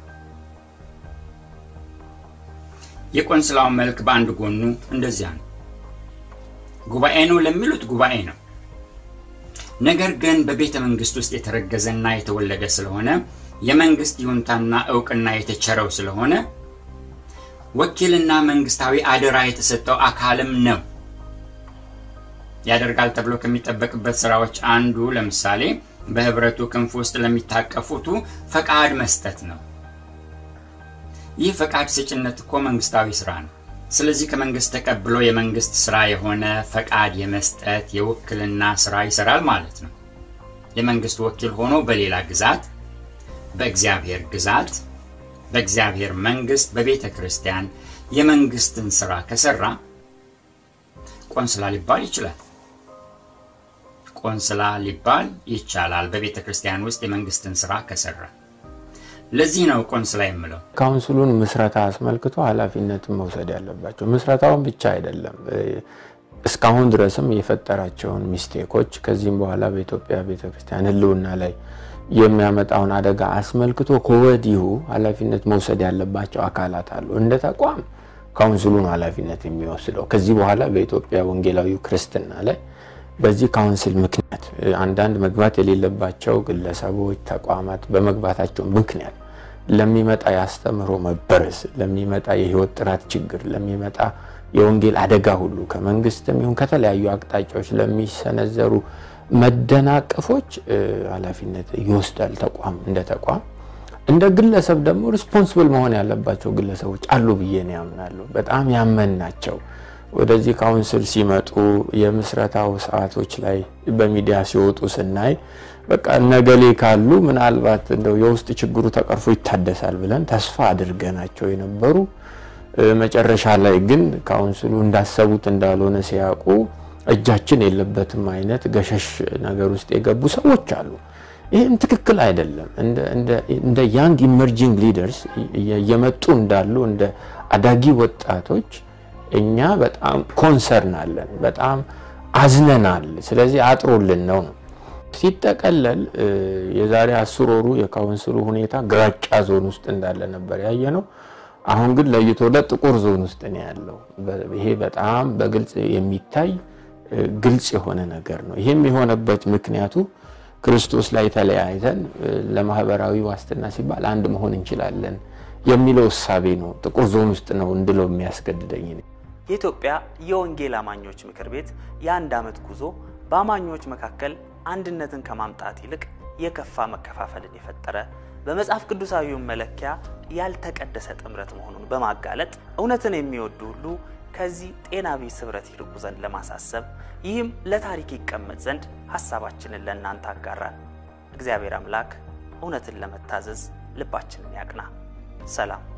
የቆንስላው መልክ በአንድ ጎኑ እንደዚያ ነው። ጉባኤ ነው ለሚሉት ጉባኤ ነው። ነገር ግን በቤተ መንግስት ውስጥ የተረገዘና የተወለደ ስለሆነ የመንግስት ይሁንታና እውቅና የተቸረው ስለሆነ ወኪልና መንግስታዊ አደራ የተሰጠው አካልም ነው። ያደርጋል ተብሎ ከሚጠበቅበት ስራዎች አንዱ ለምሳሌ በህብረቱ ክንፍ ውስጥ ለሚታቀፉቱ ፈቃድ መስጠት ነው። ይህ ፈቃድ ሰጭነት እኮ መንግስታዊ ስራ ነው። ስለዚህ ከመንግስት ተቀብሎ የመንግስት ስራ የሆነ ፈቃድ የመስጠት የውክልና ስራ ይሰራል ማለት ነው። የመንግስት ወኪል ሆኖ በሌላ ግዛት፣ በእግዚአብሔር ግዛት፣ በእግዚአብሔር መንግስት፣ በቤተ ክርስቲያን የመንግስትን ስራ ከሰራ ቆንስላ ሊባል ይችላል። ቆንስላ ሊባል ይቻላል በቤተ ክርስቲያን ውስጥ የመንግስትን ስራ ከሰራ። ለዚህ ነው ቆንስላ የምለው። ካውንስሉን ምስረታ አስመልክቶ ኃላፊነትን መውሰድ ያለባቸው ምስረታውን ብቻ አይደለም፣ እስካሁን ድረስም የፈጠራቸውን ሚስቴኮች ከዚህም በኋላ በኢትዮጵያ ቤተክርስቲያን ህልውና ላይ የሚያመጣውን አደጋ አስመልክቶ ከወዲሁ ኃላፊነት መውሰድ ያለባቸው አካላት አሉ። እንደ ተቋም ካውንስሉን ኃላፊነት የሚወስደው ከዚህ በኋላ በኢትዮጵያ ወንጌላዊ ክርስትና ላይ በዚህ ካውንስል ምክንያት አንዳንድ መግባት የሌለባቸው ግለሰቦች፣ ተቋማት በመግባታቸው ምክንያት ለሚመጣ የአስተምህሮ መበረስ፣ ለሚመጣ የህይወት ጥራት ችግር፣ ለሚመጣ የወንጌል አደጋ ሁሉ ከመንግስትም ይሁን ከተለያዩ አቅጣጫዎች ለሚሰነዘሩ መደናቀፎች ኃላፊነት ይወስዳል ተቋም እንደ ተቋም። እንደ ግለሰብ ደግሞ ሪስፖንስብል መሆን ያለባቸው ግለሰቦች አሉ ብዬ ነው ያምናለሁ። በጣም ያመን ናቸው። ወደዚህ ካውንስል ሲመጡ የምስረታው ሰዓቶች ላይ በሚዲያ ሲወጡ ስናይ በቃ ነገሌ ካሉ ምናልባት እንደው የውስጥ ችግሩ ተቀርፎ ይታደሳል ብለን ተስፋ አድርገናቸው የነበሩ መጨረሻ ላይ ግን ካውንስሉ እንዳሰቡት እንዳልሆነ ሲያውቁ እጃችን የለበትም አይነት ገሸሽ ነገር ውስጥ የገቡ ሰዎች አሉ። ይህም ትክክል አይደለም። እንደ ያንግ ኢመርጂንግ ሊደርስ እየመጡ እንዳሉ እንደ አዳጊ ወጣቶች እኛ በጣም ኮንሰርን አለን፣ በጣም አዝነናል። ስለዚህ አጥሮልን ነው ነው ሲጠቀለል የዛሬ አስር ወሩ የካውንስሉ ሁኔታ ግራጫ ዞን ውስጥ እንዳለ ነበር ያየ ነው። አሁን ግን ለይቶለት ጥቁር ዞን ውስጥ ነው ያለው። ይሄ በጣም በግልጽ የሚታይ ግልጽ የሆነ ነገር ነው። ይህም የሆነበት ምክንያቱ ክርስቶስ ላይ ተለያይተን ለማህበራዊ ዋስትና ሲባል አንድ መሆን እንችላለን የሚለው እሳቤ ነው ጥቁር ዞን ውስጥ ነው እንድለው የሚያስገድደኝ። የኢትዮጵያ የወንጌል አማኞች ምክር ቤት የአንድ ዓመት ጉዞ በአማኞች መካከል አንድነትን ከማምጣት ይልቅ የከፋ መከፋፈልን የፈጠረ በመጽሐፍ ቅዱሳዊው መለኪያ ያልተቀደሰ ጥምረት መሆኑን በማጋለጥ እውነትን የሚወዱ ሁሉ ከዚህ ጤና ቢስ ኅብረት ይርቁ ዘንድ ለማሳሰብ ይህም ለታሪክ ይቀመጥ ዘንድ ሐሳባችንን ለእናንተ አጋራን። እግዚአብሔር አምላክ እውነትን ለመታዘዝ ልባችንን ያቅና። ሰላም